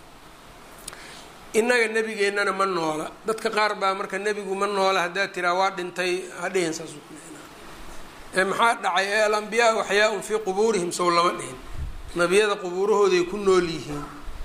innaga nebigeennana ma noola dadka qaar baa marka nebigu ma noola haddaad tiraa waa dhintay hadhihin saasuu ku ee maxaa dhacay ee alambiyaa waxyaa-un fii qubuurihim sow lama dhihin nebiyada qubuurahooday ku nool yihiin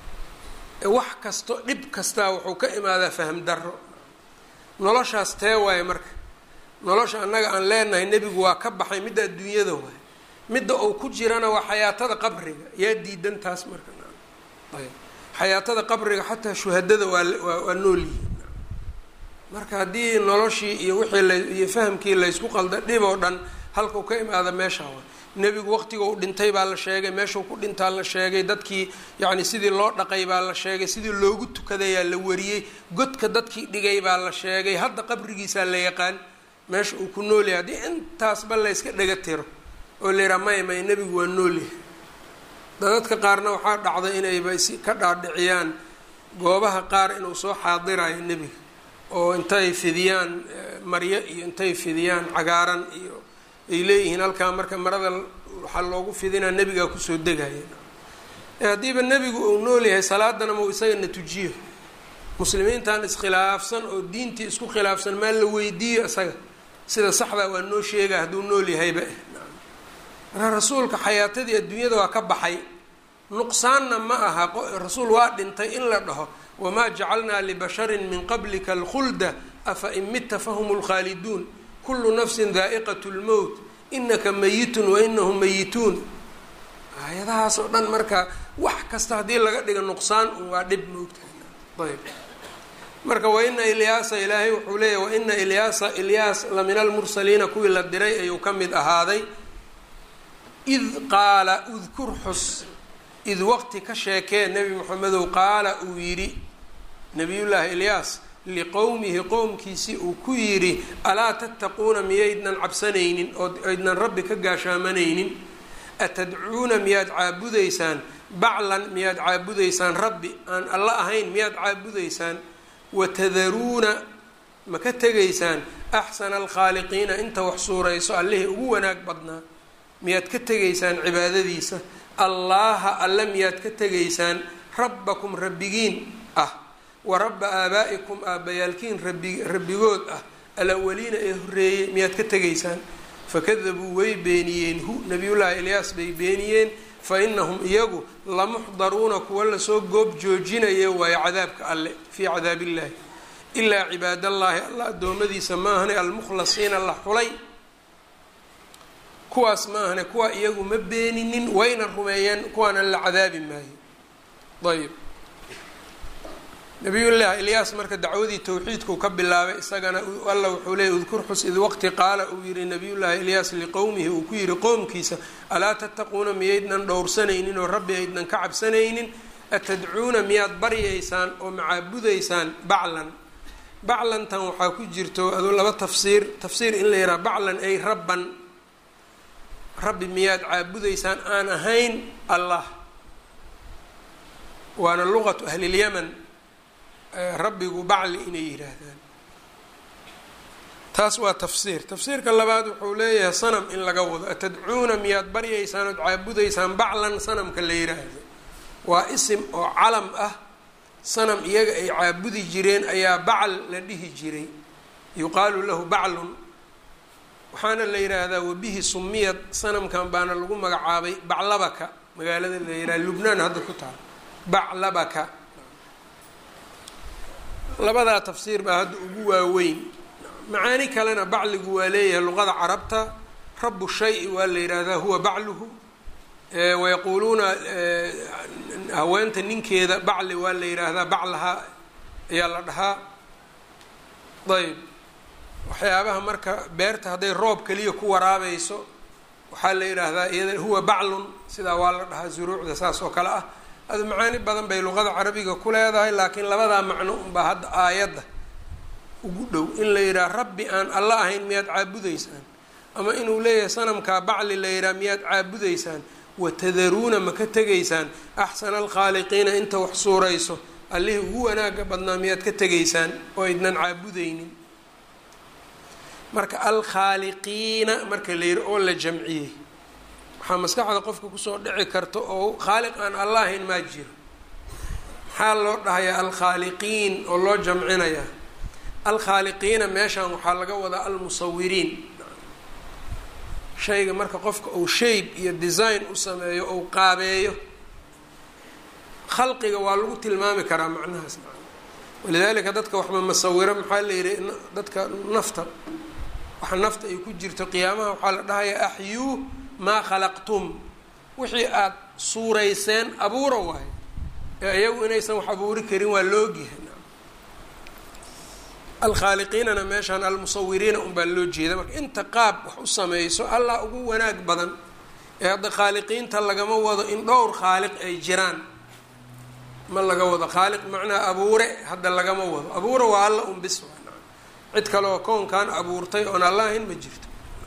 wax kasto dhib kastaa wuxuu ka imaadaa faham darro noloshaas tee waaye marka nolosha annaga aan leenahay nebigu waa ka baxay midda adduunyada waay midda uu ku jirana waa xayaatada qabriga yaa diidan taas marka ayb xayaatada qabriga xataa shuhadada waa waa nool yihiin marka haddii noloshii iyo wixii la iyo fahamkii laysku qalda dhib oo dhan halkau ka imaada meeshaa waay nebigu waqtiga u dhintay baa la sheegay meeshuu ku dhintaa la sheegay dadkii yacni sidii loo dhaqay baa la sheegay sidii loogu tukadayaa la wariyey godka dadkii dhigay baa la sheegay hadda qabrigiisaa la yaqaan meesha uu ku nool yahay haddii intaasba layska dhaga tiro oo la yidhaha may may nebigu waa noolyahay dadadka qaarna waxaa dhacday inayba si ka dhaadhiciyaan goobaha qaar inuu soo xaadirayo nebiga oo intay fidiyaan maryo iyo intay fidiyaan cagaaran iyo ay leeyihiin halkaa marka marada waxaa loogu fidinaa nebigaa kusoo degaya haddiiba nebigu uu nool yahay salaadana mau isagana tujiyo muslimiintan iskhilaafsan oo diintii isku khilaafsan maa la weydiiyo isaga sida saxdaa waa noo sheega hadduu nool yahayba marka rasuulka xayaatadii adduunyada waa ka baxay nuqsaanna ma aha rasuul waa dhintay in la dhaho wamaa jacalnaa libasharin min qablika alkhulda afa in mitta fahum lkhaaliduun kullu nafsin daa'iqat lmowt inaka mayitun wa inahum mayituun aayadahaas oo dhan marka wax kasta haddii laga dhigo nuqsaan un waa dhib moogtahay ayb marka waina ilyaasa ilaahay wuxuu leeyahy waina ilyaasa ilyaas la min almursaliina kuwii la diray ayuu ka mid ahaaday id qaala udkur xus id waqti ka sheekee nebi moxamedow qaala uu yidhi nabiyullaahi ilyaas liqowmihi qowmkiisii uu ku yidhi alaa tattaquuna miyaydnan cabsanaynin oo aydnan rabbi ka gaashaamanaynin atadcuuna miyaad caabudaysaan baclan miyaad caabudaysaan rabbi aan alla ahayn miyaad caabudaysaan watadaruuna ma ka tegaysaan axsana alkhaaliqiina inta wax suurayso allihii ugu wanaag badnaa miyaad ka tegaysaan cibaadadiisa allaaha alle miyaad ka tegaysaan rabbakum rabbigiin ah wa rabba aabaa'ikum aabbayaalkiin rabi rabbigood ah alawaliina ee horreeyey miyaad ka tegaysaan fakadabuu way beeniyeen hu nabiyullaahi ilyaas bay beeniyeen fa inahum iyagu lamuxdaruuna kuwa lasoo goob joojinaya waayo cadaabka alle fii cadaabiillaahi ilaa cibaadallaahi alla addoommadiisa maahane almukhlasiina la xulay kuwaas maahane kuwa iyagu ma beeninin wayna rumeeyeen kuwaana la cadaabi maayo ayb nabiyullaahi ilyaas marka dacwadii towxiidkuu ka bilaabay isagana alla wuxuu leeyay udkur xus id waqti qaala uu yihi nabiyullaahi ilyaas liqowmihi uu ku yihi qowmkiisa alaa tattaquuna miyaydnan dhowrsanaynin oo rabbi aydnan ka cabsanaynin atadcuuna miyaad baryaysaan oo macaabudaysaan baclan baclantan waxaa ku jirto aduu laba tafsiir tafsiir in la yidhaha baclan ay rabban rabbi miyaad caabudaysaan aan ahayn allah waana luqatu ahlilyaman rabbigu bacli inay yidhaahdaan taas waa tafsiir tafsiirka labaad wuxuu leeyahay sanam in laga wado atadcuuna miyaad baryaysaan ood caabudaysaan baclan sanamka la yidhaahdo waa isim oo calam ah sanam iyaga ay caabudi jireen ayaa bacal la dhihi jiray yuqaalu lahu baclun waxaana la yidhaahdaa wabihi sumiyad sanamkan baana lagu magacaabay baclabaka magaalada la yidhaha lubnaan hadda ku taal baclabaka labadaa tafsiir baa hadda ugu waaweyn macaani kalena bacligu waa leeyahay luqada carabta rabu shay waa la yidhaahdaa huwa bacluhu wayaquuluuna haweenta ninkeeda bacli waa la yidhaahdaa baclaha ayaa la dhahaa ayb waxyaabaha marka beerta hadday roob keliya ku waraabayso waxaa la yidhaahdaa iyada huwa baclun sidaa waa la dhahaa zuruucda saas oo kale ah ada macaani badan bay luqada carabiga ku leedahay laakiin labadaa macno unbaa hadda aayadda ugu dhow in la yidhaha rabbi aan alla ahayn miyaad caabudaysaan ama inuu leeyahay sanamkaa bacli la yidhaha miyaad caabudaysaan watadaruuna ma ka tegaysaan axsana alkhaaliqiina inta wax suurayso allihii ugu wanaaga badnaa miyaad ka tegaysaan oo aydnan caabudaynin marka alkhaaliqiina marka la yidhi oo la jamciyey waxaa maskaxda qofka kusoo dhici karta oo khaaliq aan alla ahayn maa jiro maxaa loo dhahayaa alkhaaliqiin oo loo jamcinayaa alkhaaliqiina meeshan waxaa laga wadaa almusawiriin shayga marka qofka uu shape iyo design u sameeyo ou qaabeeyo khalqiga waa lagu tilmaami karaa macnahaas walidaalika dadka waxba masawiro maxaa la yidhi dadka nafta waxa nafta ay ku jirto qiyaamaha waxaa la dhahayaa axyuu maa khalaqtum wixii aada suurayseen abuura waayo ee iyagu inaysan wax abuuri karin waa loogyahay alkhaaliqiinana meeshaan almusawiriina unbaa loo jeeda marka inta qaab wax u sameyso allah ugu wanaag badan ee hadda khaaliqiinta lagama wado in dhowr khaaliq ay jiraan ma laga wado khaaliq macnaha abuure hadda lagama wado abuure waa alla un bis cid kaleoo koonkan abuurtay oon allahayn ma jirto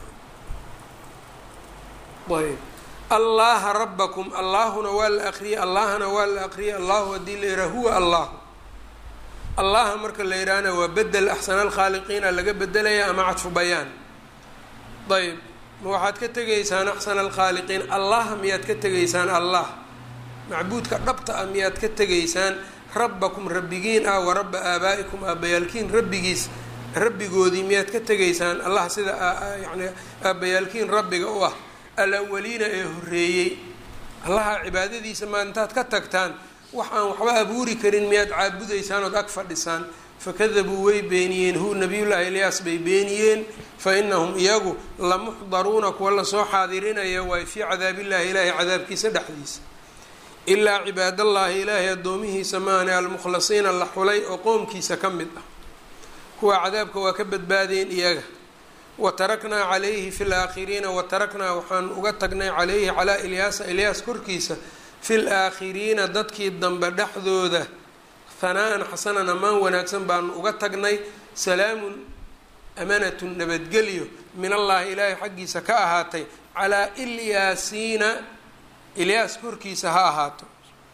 ayb allaha rabakum allaahuna waa la akriyay allahna waa la akriyay allahu haddii la yidhaha huwa allahu allaha marka la yidhaahna waa bedel axsana alkhaaliqiina laga bedelaya ama cadfu bayaan ayb ma waxaad ka tegaysaan axsana alkhaaliqiin allah miyaad ka tegaysaan allah macbuudka dhabta ah miyaad ka tegaysaan rabbakum rabbigiin ah wa rabba aabaa'ikum aabbayaalkiin rabbigiis rabbigoodii miyaad ka tegaysaan allah sida yani aabbayaalkiin rabbiga u ah alawaliina ee horreeyey allaha cibaadadiisa maa intaad ka tagtaan wax aan waxba abuuri karin miyaad caabudaysaan ood ag fadhisaan fakadabuu way beeniyeen hu nabiyullaahi ilyaas bay beeniyeen fa inahum iyagu lamuxdaruuna kuwa lasoo xaadirinaya waay fii cadaabillahi ilaahay cadaabkiisa dhexdiisa ilaa cibaadallaahi ilaahay addoomihiisa maane almukhlasiina la xulay oo qoomkiisa ka mid ah kuwa cadaabka waa ka badbaadeen iyaga wa taraknaa calayhi fi laakhiriina wa taraknaa waxaan uga tagnay calayhi calaa ilyaasa ilyaas korkiisa fi laakhiriina dadkii dambe dhexdooda hanaa-an xasanan ammaan wanaagsan baanu uga tagnay salaamun amanatun nabadgelyo min allaahi ilaahay xaggiisa ka ahaatay calaa ilyaasiina ilyaas korkiisa ha ahaato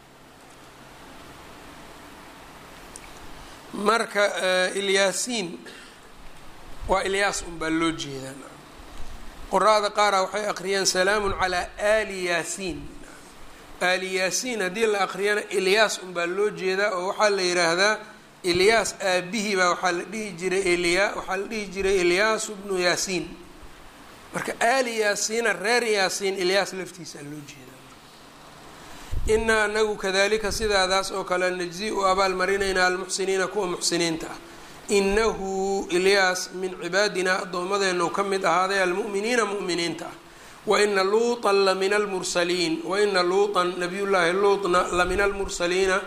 marka ilyaasiin waa ilyaas unbaa loo jeedaa qora-da qaara waxay aqriyaan salaamun calaa aali yaasiin aali yaasiin haddii la aqriyana ilyaas unbaa loo jeedaa oo waxaa la yidhaahdaa ilyaas aabihii baa waxaa la dhihi jiray ilya waxaa la dhihi jiray ilyaasu bnu yaasiin marka aali yaasiina reer yaasiin ilyaas laftiisa loo jeedaa inaa anagu kadalika sidaadaas oo kale najzi u abaalmarinaynaa almuxsiniina kuwa muxsiniinta ah inahu ilyaas min cibaadinaa addoomadeenu ka mid ahaaday almu'miniina mu'miniinta ah waina luuطan lamina almursaliin waina luuطan nabiyullaahi luutna lamina almursaliina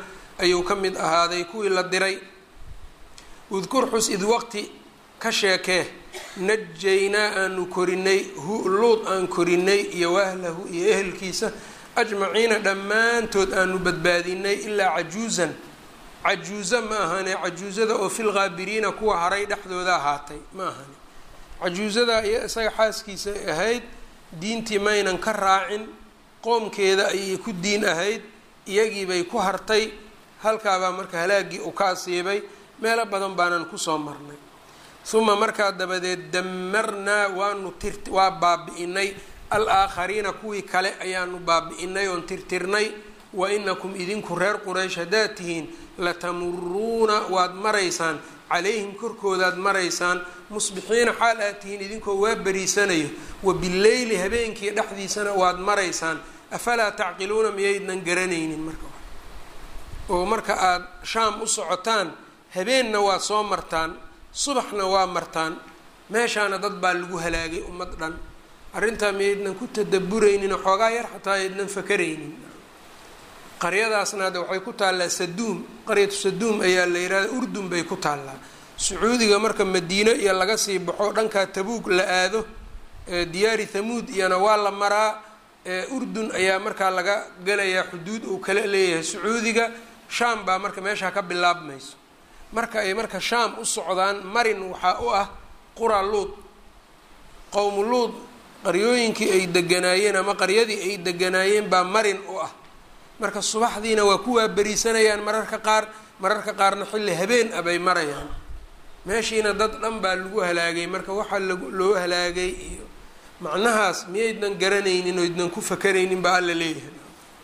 ayuu ka mid ahaaday kuwii la diray udkur xus id waqti ka sheekee najaynaa aanu korinay hu luud aan korinay iyo wahlahu iyo ehelkiisa ajmaciina dhammaantood aanu badbaadinay ilaa cajuusan cajuuza ma ahane cajuuzada oo fil qaabiriina kuwa haray dhexdooda ahaatay ma ahane cajuuzada iyo isaga xaaskiisa ahayd diintii maynan ka raacin qoomkeeda ayay ku diin ahayd iyagiibay ku hartay halkaabaa marka halaagii u ka asiibay meelo badan baanan kusoo marnay uma markaa dabadeed damarnaa waanu tir waa baabi-inay al-aakhariina kuwii kale ayaanu baabi-inay oon tirtirnay wa inakum idinku reer quraysh haddaad tihiin latamuruuna waad maraysaan calayhim korkoodaad maraysaan musbixiina xaal aad tihiin idinkoo waa beriisanayo wa bileyli habeenkii dhexdiisana waad maraysaan afalaa tacqiluuna miyaydnan garanaynin marka oo marka aada shaam u socotaan habeenna waad soo martaan subaxna waa martaan meeshaana dad baa lagu halaagay ummad dhan arrintaa miyaydnan ku tadaburaynin xoogaa yar xataa aydnan fakaraynin qaryadaasna hadda waxay ku taallaa saduum qaryatu saduum ayaa la yihahda urdun bay ku taallaa sacuudiga marka madiino iyo laga sii baxo dhankaa tabuug la aado diyaari thamuud iyana waa la maraa urdun ayaa markaa laga gelayaa xuduud uu kala leeyahay sacuudiga shaam baa marka meeshaa ka bilaabmayso marka ay marka shaam u socdaan marin waxaa u ah qura luud qowmu luud qaryooyinkii ay deganaayeen ama qaryadii ay deganaayeen baa marin u ah marka subaxdiina waa ku waaberiisanayaan mararka qaar mararka qaarna xilli habeen ah bay marayaan meeshiina dad dhan baa lagu halaagay marka waxaa lag loo halaagay iyo macnahaas miyaydnan garanaynin oo ydnan ku fakaraynin baa alla leeyahay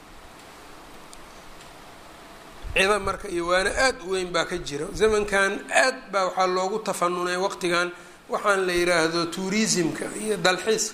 cida marka iyo waana aada u weyn baa ka jira zamankan aad baa waxaa loogu tafanunay waqtigan waxaan la yiraahdo tourismka iyo dalxiiska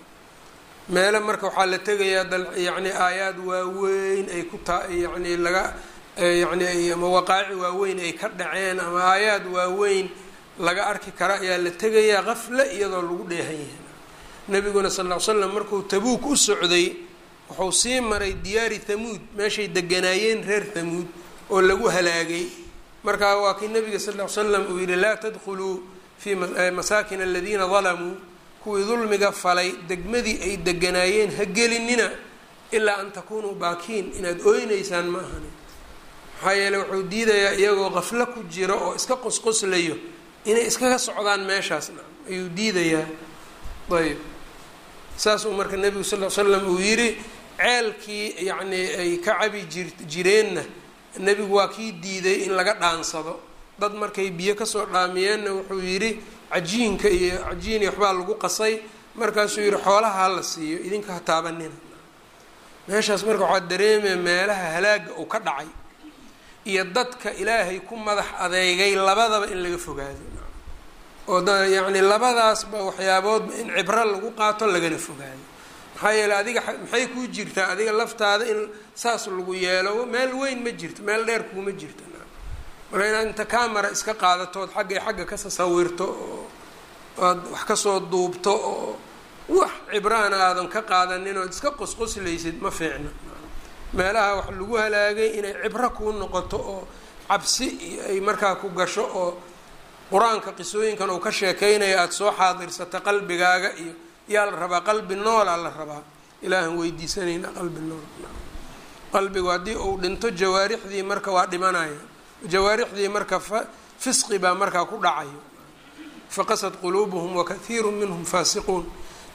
meele marka waxaa la tegayaa dal yacni aayaad waaweyn ay ku taa yacni laga yacni ama waqaaci waaweyn ay ka dhaceen ama aayaad waaweyn laga arki kara ayaa la tegayaa qafle iyadoo lagu dheehan yahay nabiguna sal ll ly slam markuu tabuuk u socday wuxuu sii maray diyaari thamuud meeshay deganaayeen reer thamuud oo lagu halaagay markaa waa kii nabiga sal ll ly slam uu yihi laa tadkhuluu fii masaakin aladiina dalamuu kuwii dulmiga falay degmadii ay deganaayeen ha gelinina ilaa an takunuu baakiin inaad ooynaysaan ma ahani maxaa yeele wuxuu diidayaa iyagoo qaflo ku jiro oo iska qosqoslayo inay iskaga socdaan meeshaasna ayuu diidayaa ayb saasuu marka nebigu sal l slam uu yidhi ceelkii yacnii ay ka cabi jir jireenna nebigu waa kii diiday in laga dhaansado dad markay biyo kasoo dhaamiyeenna wuxuu yidhi cajiinka iyo cajiin iyo waxbaa lagu qasay markaasuu yihi xoolaha hala siiyo idinka ha taabanina meeshaas marka waxaa dareemaya meelaha halaaga uu ka dhacay iyo dadka ilaahay ku madax adeegay labadaba in laga fogaado oo da yacni labadaasba waxyaaboodba in cibro lagu qaato lagana fogaado maxaa yeele adiga maxay kuu jirtaa adiga laftaada in saas lagu yeelo meel weyn ma jirto meel dheer kuuma jirto marka inaad inta camera iska qaadatood xaggay xagga ka sasawirto oo oad wax kasoo duubto oo wax cibraana aadan ka qaadanin ood iska qosqoslaysid ma fiicna meelaha wax lagu halaagay inay cibro kuu noqoto oo cabsi ay markaa ku gasho oo qur-aanka qisooyinkan uu ka sheekeynayo aada soo xaadirsato qalbigaaga iyo yaa la rabaa qalbi noolaa la rabaa ilaahan weydiisanayna qalbi nool qalbigu haddii uu dhinto jawaarixdii marka waa dhimanaya jawaarixdii marka fa fisqi baa markaa ku dhacayo faqasad quluubuhum wakathiiru minhum faasiquun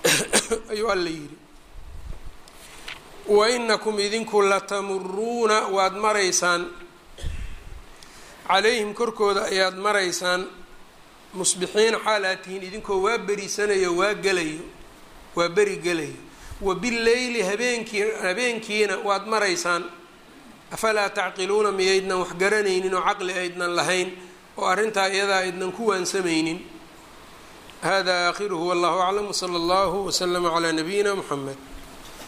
ayuu alla yidhi wainakum idinku latamuruuna waad maraysaan calayhim korkooda ayaad maraysaan musbixiina xaal aad tihiin idinkoo waa berisanayo waa gelayo waa beri gelayo wa bileyli habeenkii habeenkiina waad maraysaan afalaa tacqiluuna miyaydnan wax garanaynin oo caqli aydnan lahayn oo arrintaa iyadaa aydnan ku waansamaynin hada aakhiruhu wallahu aclam wsala allahu waslama calaa nabiyina muxamed